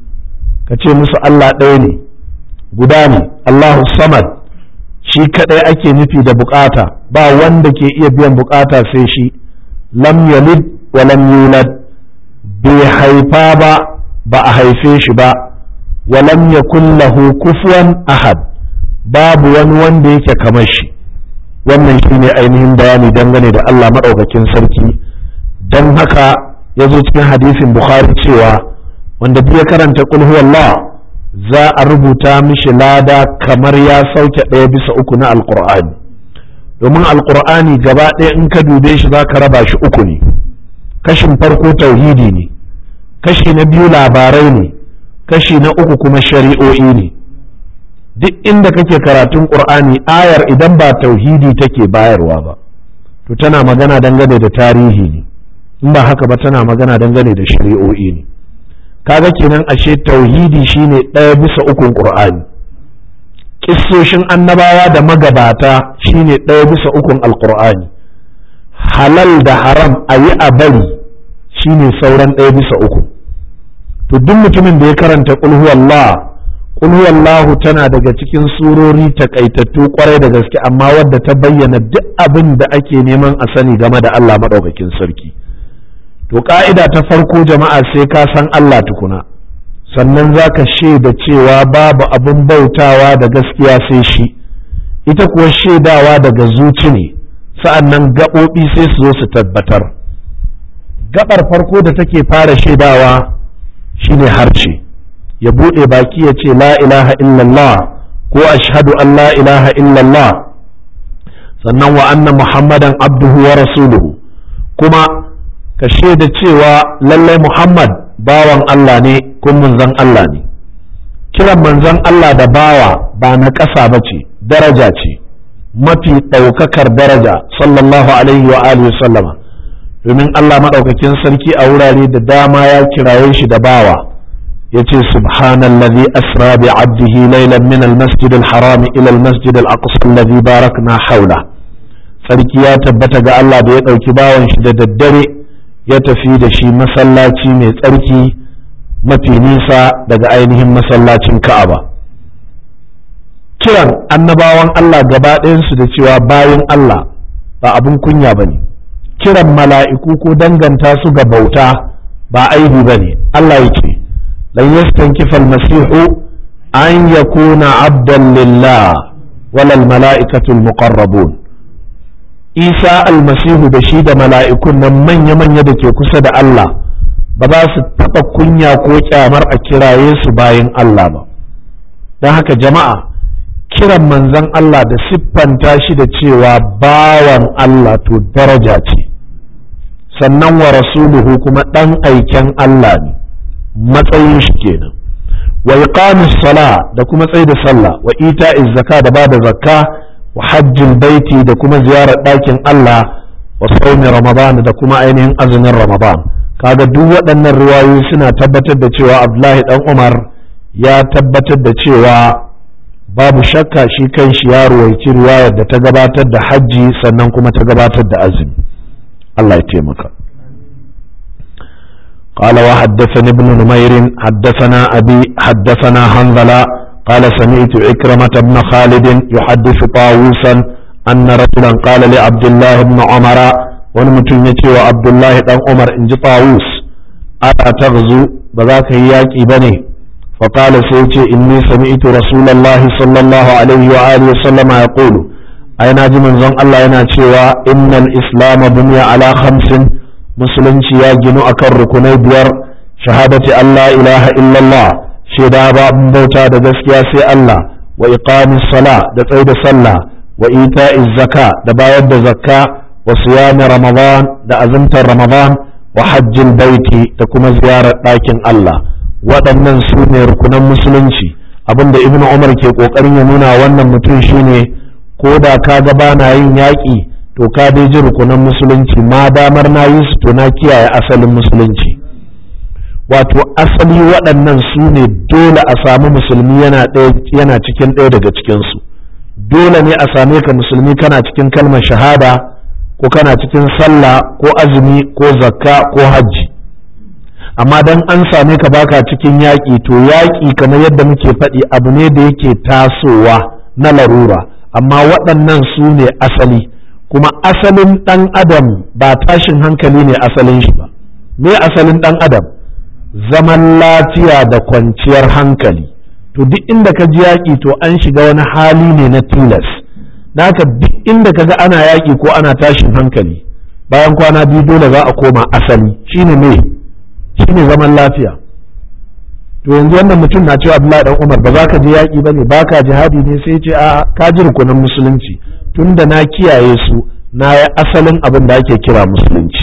ka ce musu Allah ɗaya ne guda ne Allahu samad shi kadai ake nufi da bukata ba wanda ke iya biyan bukata sai shi lam yalid wa lam yulad bai haifa ba ba a haife shi ba walam yakun lahu kufuwan ahad babu wani wanda yake kamar shi wannan shine ainihin bayani dangane da Allah maɗaukakin sarki don haka ya zo cikin hadisin bukhari cewa wanda ya karanta qul huwallah za a rubuta mishi lada kamar ya sauke ɗaya bisa uku na alqur'ani domin alqur'ani gaba ɗaya in ka dube shi za ka raba shi uku ne kashin farko tauhidi ne kashi na biyu labarai ne kashi na uku kuma shari'o'i ne duk inda kake karatun qur'ani ayar idan ba tauhidi take bayarwa ba to tana magana dangane da tarihi ne in ba haka ba tana magana dangane da shari'o'i ne kaga kenan ashe tauhidi shine ɗaya bisa ukun qur'ani kissoshin annabawa da magabata shine ɗaya bisa ukun alqur'ani halal da haram a yi a bari shine sauran ɗaya bisa uku to duk mutumin da ya karanta ƙulhuwallah ƙulhuwallahu tana daga cikin surori takaitattu kwarai da gaske amma wadda ta bayyana duk abin da ake neman a sani game da Allah maɗaukakin sarki to ƙa'ida ta farko jama'a sai ka san Allah tukuna sannan za ka shaida cewa babu abin bautawa da gaskiya sai shi ita kuwa shaidawa daga zuci ne sa'an nan gaɓoɓi sai su zo su tabbatar gaɓar farko da take fara shaidawa shine harshe ya buɗe baki ya ce la ilaha illallah ko ashhadu an la ilaha illallah sannan wa anna muhammadan abduhu wa rasuluhu kuma ka shaida cewa lallai muhammad bawan Allah ne kun manzon Allah ne kiran manzon Allah da bawa ba na ƙasa ba ce daraja ce mafi ɗaukakar daraja sallallahu alaihi wa alihi sallama domin Allah maɗaukakin sarki a wurare da dama ya kiraye shi da bawa ya ce subhanallazi asra bi abdihi laylan min almasjid alharam ila almasjid alaqsa alladhi barakna haula sarki ya tabbata ga Allah da ya ɗauki bawan shi da daddare ya tafi da shi masallaci mai tsarki mafi nisa daga ainihin masallacin Ka'aba kiran annabawan Allah gaba ɗayansu da cewa bayan Allah ba abin kunya ba ne kiran mala'iku ko danganta su ga bauta ba aibi ba ne Allah ya ce lan yastankifa almasihu an yakuna abdan lillah walal mala'ikatul muqarrabun isa almasihu da shi da mala'ikun nan manya-manya da ke kusa da Allah ba za su taɓa kunya ko kyamar a kiraye su bayan Allah ba don haka jama'a kiran manzon Allah da siffanta shi da cewa bawan Allah to daraja ce sannan wa rasuluhu kuma ɗan aiken Allah ne matsayin shi kenan wa iqamis sala da kuma tsaye da sallah wa ita'iz zaka da bada zakka wa hajjin baiti da kuma ziyarar ɗakin Allah wa saumi ramadan da kuma ainihin azumin ramadan kaga duk waɗannan riwayoyi suna tabbatar da cewa Abdullahi dan Umar ya tabbatar da cewa babu shakka shi kan shi ya ruwaici riwayar da ta gabatar da hajji sannan kuma ta gabatar da azumi Allah ya taimaka قال وحدثني ابن نمير حدثنا أبي حدثنا حنظلة قال سمعت عكرمة بن خالد يحدث طاووسا أن رجلا قال لعبد الله بن عمر ونمتن وعبد الله بن عمر إن طاووس ألا تغزو بذاك هياك بني فقال سيتي إني سمعت رسول الله صلى الله عليه وآله وسلم يقول أين من زن الله يناتي إن الإسلام بني على خمس musulunci ya ginu akan rukunai biyar shahadati Allah ilaha illallah shaida ba bauta da gaskiya sai Allah wa iqamis sala da tsaye da sallah wa ita'iz zaka da bayar da zakka wa siyami ramadan da azumtar ramadan wa hajjin baiti da kuma ziyarar ɗakin Allah waɗannan su ne rukunan musulunci abinda ibnu umar ke ƙoƙarin ya nuna wannan mutum shine ko da ka ga bana yin yaƙi to ka dai ji rukunan musulunci ma damar na yi su to na kiyaye asalin musulunci wato asali waɗannan su ne dole a samu musulmi yana cikin ɗaya daga cikinsu dole ne a same ka musulmi kana cikin kalmar shahada ko kana cikin sallah ko azumi ko zakka ko hajji amma dan an same ka baka cikin yaƙi to yaƙi kamar yadda muke faɗi abu ne da yake tasowa na larura amma waɗannan su ne asali kuma asalin ɗan adam ba tashin hankali ne asalin shi ba me asalin ɗan adam zaman lafiya da kwanciyar hankali to duk inda ka ji yaƙi to an shiga wani hali ne na tilas naka duk inda ka ga ana yaƙi ko ana tashin hankali bayan kwana biyu dole za a koma asali shine me shine zaman lafiya to yanzu wannan mutum na cewa Abdullahi dan Umar ba za ka je yaƙi bane ba ka jihadi ne sai ce a ka ji rukunin musulunci tunda na kiyaye su na yi asalin abin da ake kira musulunci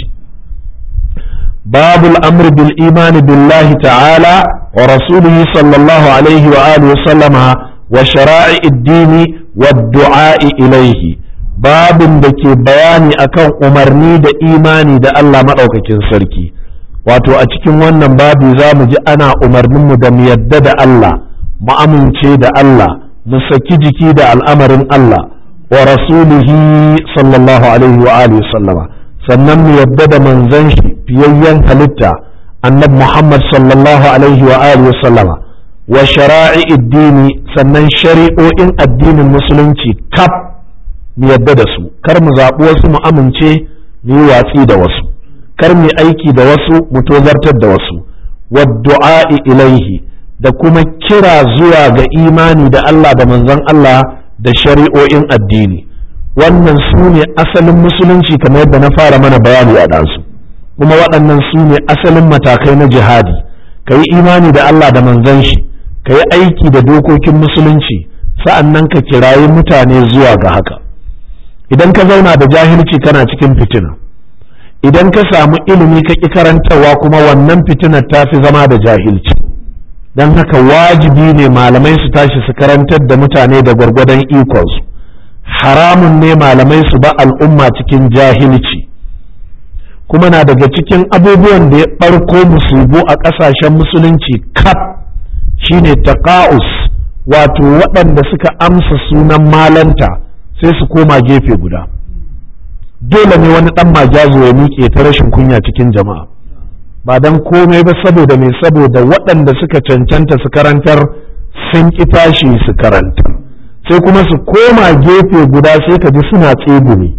babul amr bil imani billahi ta'ala wa rasulihi sallallahu alaihi wa alihi sallama wa shara'i dini wa du'a'i ilaihi babin da ke bayani akan umarni da imani da Allah maɗaukakin sarki wato a cikin wannan babi za mu ji ana umarninmu da mu yadda da Allah mu amince da Allah mu saki jiki da al'amarin Allah wa rasulihi sallallahu alaihi wa alihi sallama sannan mu yadda da manzon shi fiyayyen halitta annab Muhammad sallallahu alaihi wa alihi sallama wa shara'i addini sannan shari'o'in addinin musulunci kaf mu yadda da su kar mu zaɓi wasu mu amince mu yi watsi da wasu kar mu aiki da wasu mu tozartar da wasu wa du'a'i ilaihi da kuma kira zuwa ga imani da Allah da manzon Allah da shari'o'in addini wannan su ne asalin musulunci kamar yadda na fara mana bayani a ɗansu kuma waɗannan su ne asalin matakai na jihadi ka yi imani da Allah da manzon shi ka yi aiki da dokokin musulunci sa'an nan ka kirayi mutane zuwa ga haka idan ka zauna da jahilci kana cikin fitina idan ka samu ilimi ka ƙi karantarwa kuma wannan fitinar ta fi zama da jahilci don haka wajibi ne malamai su tashi su karantar da mutane da gwargwadon ikonsu haramun ne malamai su ba al'umma cikin jahilci kuma na daga cikin abubuwan da ya ɓarko musulbu a ƙasashen musulunci kaf shine taqa'us wato waɗanda suka amsa sunan malanta sai su koma gefe guda dole ne wani ɗan majazo ya miƙe ta rashin kunya cikin jama'a ba don komai ba saboda mai saboda waɗanda suka cancanta su karantar sun ƙi tashi su karantar sai kuma su koma gefe guda sai ka ji suna tsegumi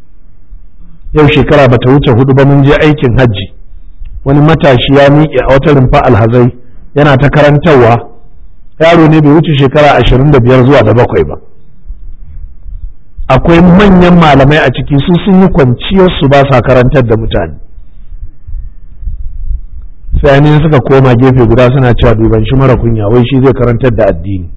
yau shekara ba ta wuce hudu ba mun je aikin hajji wani matashi ya miƙe a wata rumfa alhazai yana ta karantarwa yaro ne bai wuce shekara ashirin da biyar zuwa da bakwai ba akwai manyan malamai a ciki su sun yi kwanciyarsu ba sa karantar da mutane sai ne suka koma gefe guda suna cewa duban shi mara kunya wai shi zai karantar da addini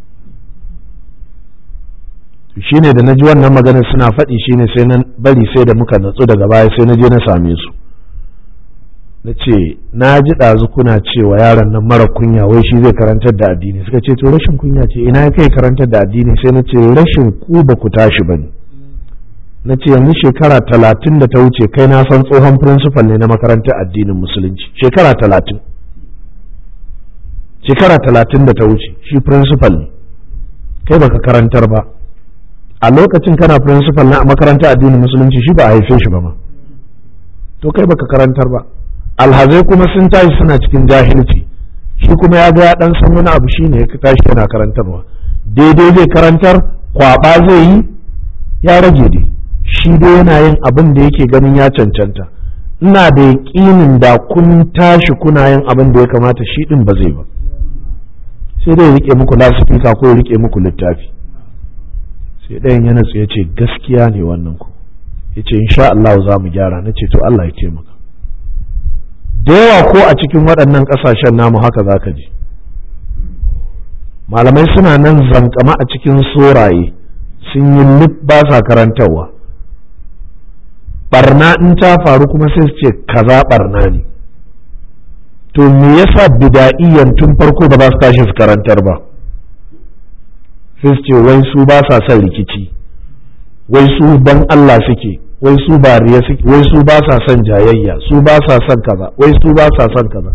shine da na ji wannan maganar suna faɗi shine sai na bari sai da muka natsu daga baya sai na je na same su na ce na ji ɗazu kuna cewa yaron nan mara kunya wai shi zai karantar da addini suka ce to rashin kunya ce ina ya kai karantar da addini sai na ce rashin ku ba ku tashi ba ne na ce yanzu shekara talatin da ta wuce kai na san tsohon firinsifal ne na makarantar addinin musulunci shekara talatin shekara talatin da ta wuce shi firinsifal ne kai baka karantar ba a lokacin kana firinsifal na makarantar addinin musulunci shi ba a haife shi ba ma to kai baka karantar ba alhazai kuma sun tashi suna cikin jahilci shi kuma ya ga ya dan san wani abu shine ya tashi yana karantarwa daidai zai karantar kwaba zai yi ya rage dai shi dai yana yin abin da yake ganin ya cancanta ina da yaƙinin da kun tashi kuna yin abin da ya kamata shi din ba zai ba sai dai rike muku lasifika ko rike muku littafi sai ɗayan ya natsu ya ce gaskiya ne wannan ku ya ce insha Allah za mu gyara na ce to Allah ya taimaka da yawa ko a cikin waɗannan ƙasashen namu haka za ka ji malamai suna nan zankama a cikin soraye sun yi lif ba sa karantarwa barna in ta faru kuma sai su ce kaza barna ne to me yasa bida'iyan tun farko ba za su tashi su karantar ba sai su ce wai su ba sa son rikici wai su ban Allah suke wai su ba riya suke wai su ba sa son jayayya su ba sa son kaza wai su ba sa son kaza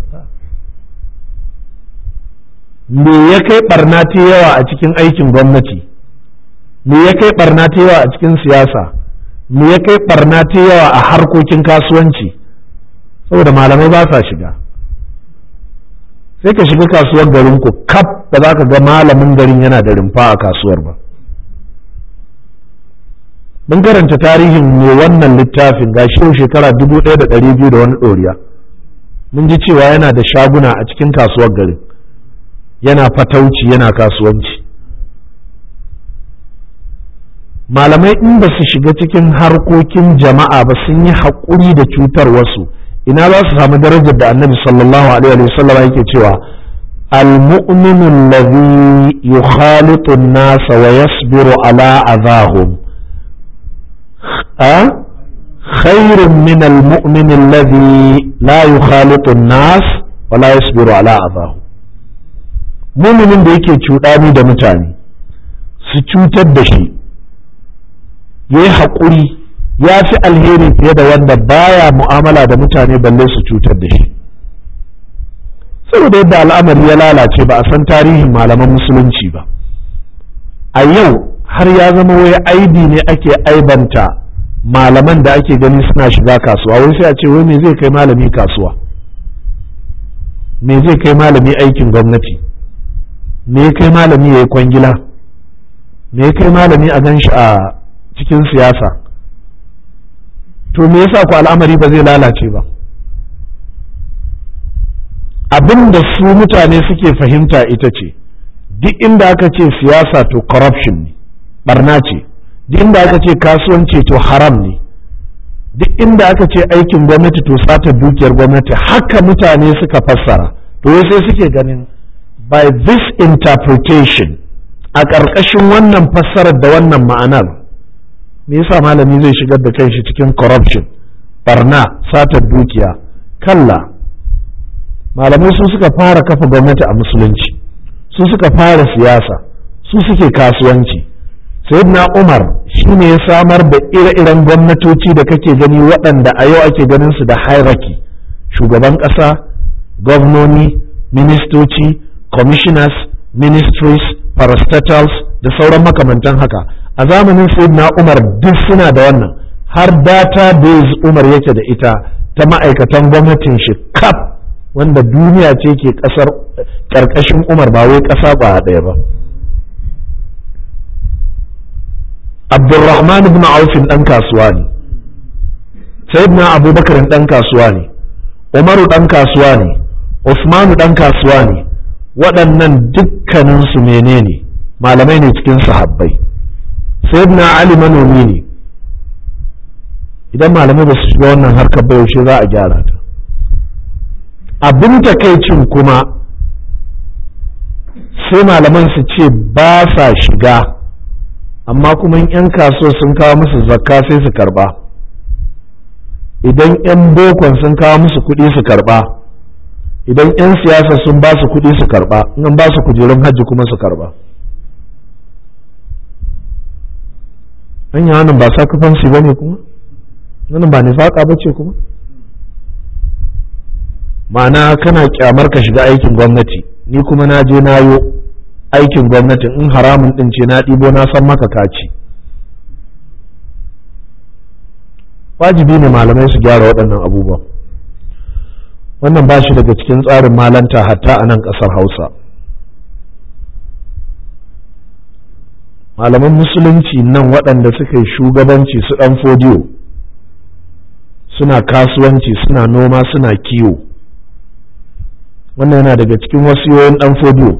me ya kai barna ta yawa a cikin aikin gwamnati me ya kai barna ta yawa a cikin siyasa me ya kai barna ta yawa a harkokin kasuwanci saboda malamai ba sa shiga sai ka shiga kasuwar garin ku kaf ba za ka ga malamin garin yana da rumfa a kasuwar ba mun karanta tarihin mai wannan littafin ga shi shekara dubu ɗaya da ɗari biyu da wani ɗoriya mun ji cewa yana da shaguna a cikin kasuwar garin yana fatauci yana kasuwanci malamai in ba su shiga cikin harkokin jama'a ba sun yi haƙuri da cutar wasu ina za su samu darajar da annabi sallallahu alaihi wasallam yake cewa المؤمن الذي يخالط الناس ويصبر على أذاهم أه؟ خير من المؤمن الذي لا يخالط الناس ولا يصبر على أذاهم مؤمن da yake cuɗani da mutane su cutar da shi ya yi haƙuri ya fi alheri fiye da wanda baya mu'amala da mutane balle su cutar da shi saboda yadda al'amari ya lalace ba a san tarihin malaman musulunci ba a yau har ya zama wai aibi ne ake aibanta malaman da ake gani suna shiga kasuwa wai sai a ce wai me zai kai malami kasuwa me zai kai malami aikin gwamnati me kai malami ya yi kwangila me kai malami a gan shi a cikin siyasa to me yasa ku al'amari ba zai lalace ba abin da su mutane suke fahimta ita ce duk inda aka ce siyasa to corruption ne barna ce duk inda aka ce kasuwanci to haram ne duk inda aka ce aikin gwamnati to sata dukiyar gwamnati haka mutane suka fassara to sai suke ganin by this interpretation a ƙarƙashin wannan fassarar da wannan ma'anar me yasa malami zai shigar da kanshi cikin corruption barna satar dukiya kalla malamai su suka fara kafa gwamnati a musulunci su suka fara siyasa su suke kasuwanci sayyidina umar shine ya samar da ire-iren gwamnatoci da kake gani waɗanda a yau ake ganin su da hierarchy shugaban ƙasa gwamnoni ministoci commissioners ministries parastatals da sauran makamantan haka a zamanin sayyidina umar duk suna da wannan har database umar yake da ita ta ma'aikatan gwamnatin shi kaf wanda duniya ce ke kasar karkashin umar ba wai kasa ba ɗaya ba abdulrahman ibn aufin ɗan kasuwa ne sayyidina abubakar ɗan kasuwa ne umaru ɗan kasuwa ne usmanu ɗan kasuwa ne waɗannan dukkaninsu menene malamai ne cikin sahabbai sayyidina ali manomi ne idan malamai ba su shiga wannan harkar ba yaushe za a gyara ta abin takaicin kuma sai malaman su ce ba sa shiga amma kuma yan kasuwa sun kawo musu zakka sai su karba idan 'yan bokon sun kawo musu kuɗi su karɓa idan 'yan siyasa sun ba su kuɗi su karɓa in ba su kujerun hajji kuma su karɓa hanya wannan ba sakafansu ba ne kuma wannan ba nifaka ba ce kuma ma'ana kana kyamar ka shiga aikin gwamnati ni kuma na je na yo aikin gwamnati in haramun din ce na ɗibo na san maka kaci wajibi ne malamai su gyara waɗannan abubuwan wannan ba shi daga cikin tsarin malanta hatta a nan ƙasar hausa malaman musulunci nan waɗanda suka yi shugabanci su ɗan fodiyo suna kasuwanci suna noma suna kiwo wannan yana daga cikin wasiyoyin ɗan fodiyo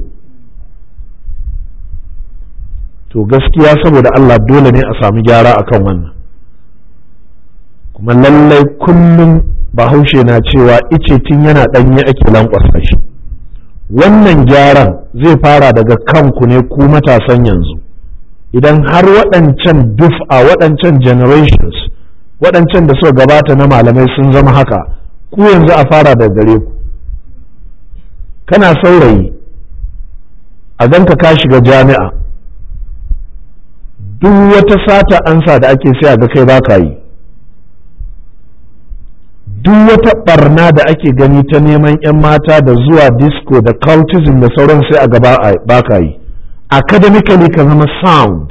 to gaskiya saboda Allah dole ne a sami gyara akan wannan kuma lallai kullum bahaushe na cewa ice tun yana ɗanye ake lankwasa shi wannan gyaran zai fara daga kanku ne ku matasan yanzu idan har waɗancan duf'a waɗancan generations waɗancan da suka gabata na malamai sun zama haka ku yanzu a fara da gare ku kana saurayi a ganka ka shiga jami'a duk wata sata ansa da ake sai a ga kai baka yi duk wata barna da ake gani ta neman 'yan mata da zuwa disco da cultism da sauran sai a gaba baka yi academically ka zama sound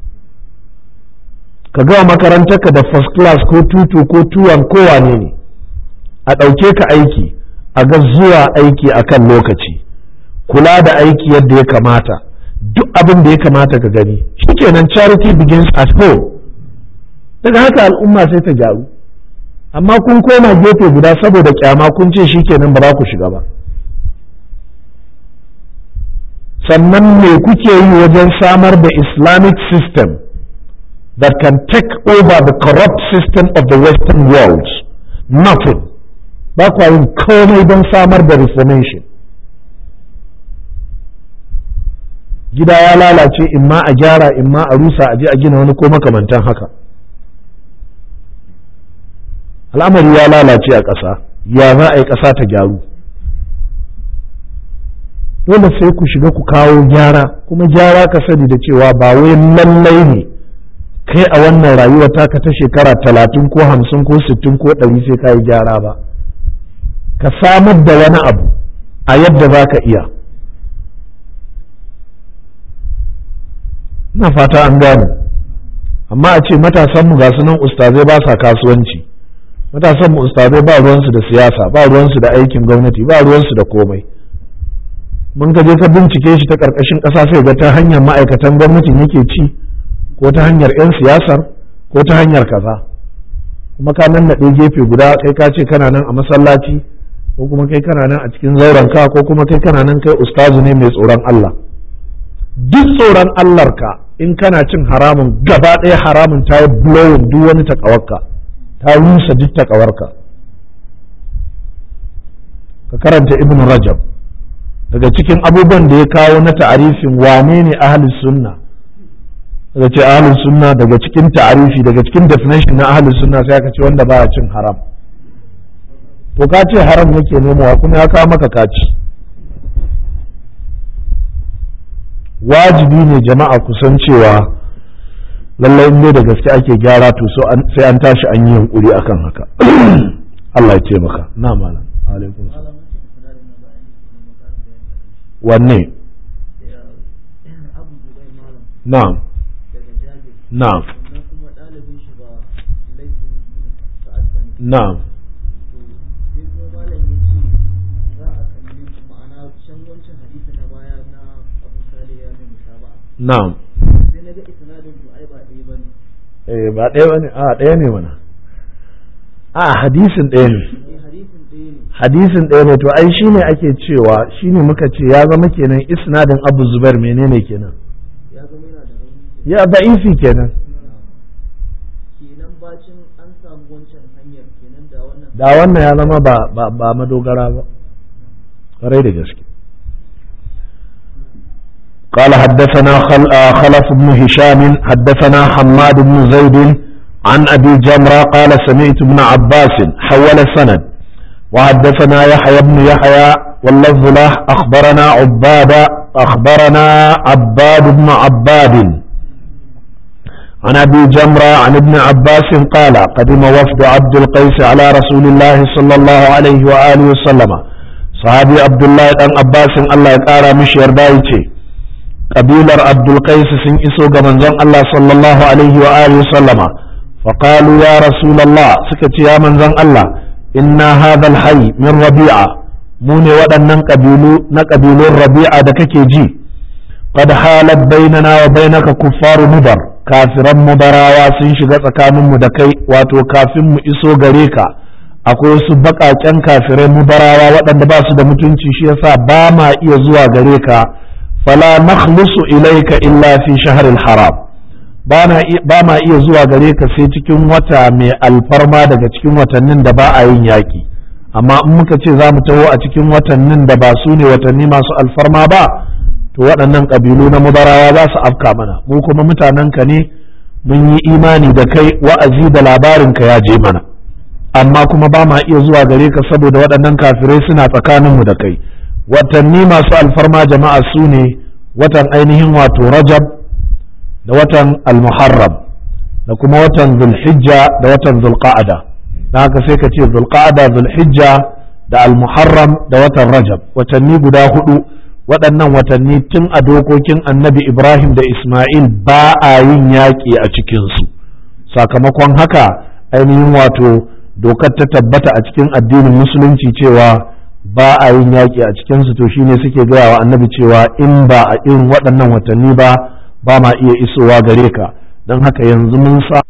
ka gawa makarantarka da first class ko tutu ko tuwan kowane ne a ɗauke ka aiki a ga zuwa aiki a kan lokaci kula da aiki yadda ya kamata duk abin da ya kamata ka gani shikenan charity begins at home daga haka al'umma sai ta gyaru amma kun koma gefe guda saboda kyama kun ce shikenan ba za ku shiga ba sannan me kuke yi wajen samar da islamic system that can take over the corrupt system of the western world nothing ba kwa yin komai don samar da reformation gida ya lalace in ma a gyara in ma a rusa a je a gina wani ko makamantan haka al'amari ya lalace a ƙasa ya za a yi ƙasa ta gyaru dole sai ku shiga ku kawo gyara kuma gyara ka sani da cewa ba wai lallai ne kai a wannan rayuwa taka ta shekara talatin ko hamsin ko sittin ko ɗari sai ka yi gyara ba ka samar da wani abu a yadda za ka iya ina fata an gane amma a ce matasanmu ga su nan ustazai ba sa kasuwanci matasanmu ustazai ba ruwansu da siyasa ba ruwansu da aikin gwamnati ba ruwansu da komai mun ka je ka bincike shi ta ƙarƙashin ƙasa sai ga ta hanyar ma'aikatan gwamnatin yake ci ko ta hanyar 'yan siyasar ko ta hanyar kaza kuma ka nan naɗe gefe guda kai ka ce kana nan a masallaci ko kuma kai kana nan a cikin zauren ka ko kuma kai kana nan kai ustazu ne mai tsoron Allah duk tsoron Allah ka in kana cin haramun gaba ɗaya haramun ta yi blowing duk wani takawarka ta rusa duk takawarka ka karanta ibn rajab daga cikin abubuwan da ya kawo na ta'arifin wane ne ahlus sunna daga ce ahlus sunna daga cikin ta'arifi daga cikin definition na ahlus sunna sai aka ce wanda baya cin haram to ka ce haram yake nemowa kuma ya kawo maka kaci wajibi ne jama'a kusan cewa lallai in da gaske ake gyara to sai an tashi an yi yunkuri akan haka Allah ya taimaka na malam alaikum wanne na'am na'am na'am na'am eh ba ɗaya bane a ɗaya ne mana a hadisin ɗaya ne hadisin ɗaya ne to ai shine ake cewa shine muka ce ya zama kenan isnadin abu zubair menene kenan ya da'ifi kenan da wannan ya zama ba ba madogara ba ƙwarai da gaske قال حدثنا خلف بن هشام حدثنا حماد بن زيد عن أبي جمرة قال سمعت ابن عباس حول السند وحدثنا يحيى بن يحيى واللفظ له أخبرنا عباد أخبرنا عباد بن عباد عن أبي جمرة عن ابن عباس قال قدم وفد عبد القيس على رسول الله صلى الله عليه وآله وسلم صحابي عبد الله بن عباس الله يقارى مش يردايتي قبيلة عبد القيس سن إسو منزون الله صلى الله عليه وآله وسلم فقالوا يا رسول الله سكت يا منزون الله إن هذا الحي من ربيعة موني ودنن قبيلو نقبيلو الربيعة دككي جي قد حالت بيننا وبينك كفار مدر kafiran mubarawa sun shiga tsakaninmu da kai wato kafin mu iso gare ka akwai wasu baƙaƙen kafirai mubarawa waɗanda ba su da mutunci shi yasa ba ma iya zuwa gare ka fala nakhlusu ilaika illa fi shahril haram ba ma iya zuwa gare ka sai cikin wata mai alfarma daga cikin watannin da ba a yin yaƙi amma in muka ce za mu taho a cikin watannin da ba su ne watanni masu alfarma ba to waɗannan ƙabilu na mubarawa za su afka mana mu kuma mutanenka ne mun yi imani da kai wa'azi da labarinka ya je mana amma kuma ba ma iya zuwa gare ka saboda waɗannan kafirai suna tsakaninmu da kai watanni masu alfarma jama'a su ne watan ainihin wato rajab da watan almuharram da kuma watan zulhijja da watan zulqa'ada don haka sai ka ce zulqa'ada zulhijja da almuharram da watan rajab watanni guda hudu waɗannan watanni tun a dokokin annabi Ibrahim da Ismail ba a yin yaƙi a cikinsu sakamakon haka ainihin wato dokar ta tabbata a cikin addinin musulunci cewa ba a yin yaƙi a cikinsu to shine suke gaya wa annabi cewa in ba a irin waɗannan watanni ba ba ma iya isowa gare ka don haka yanzu mun sa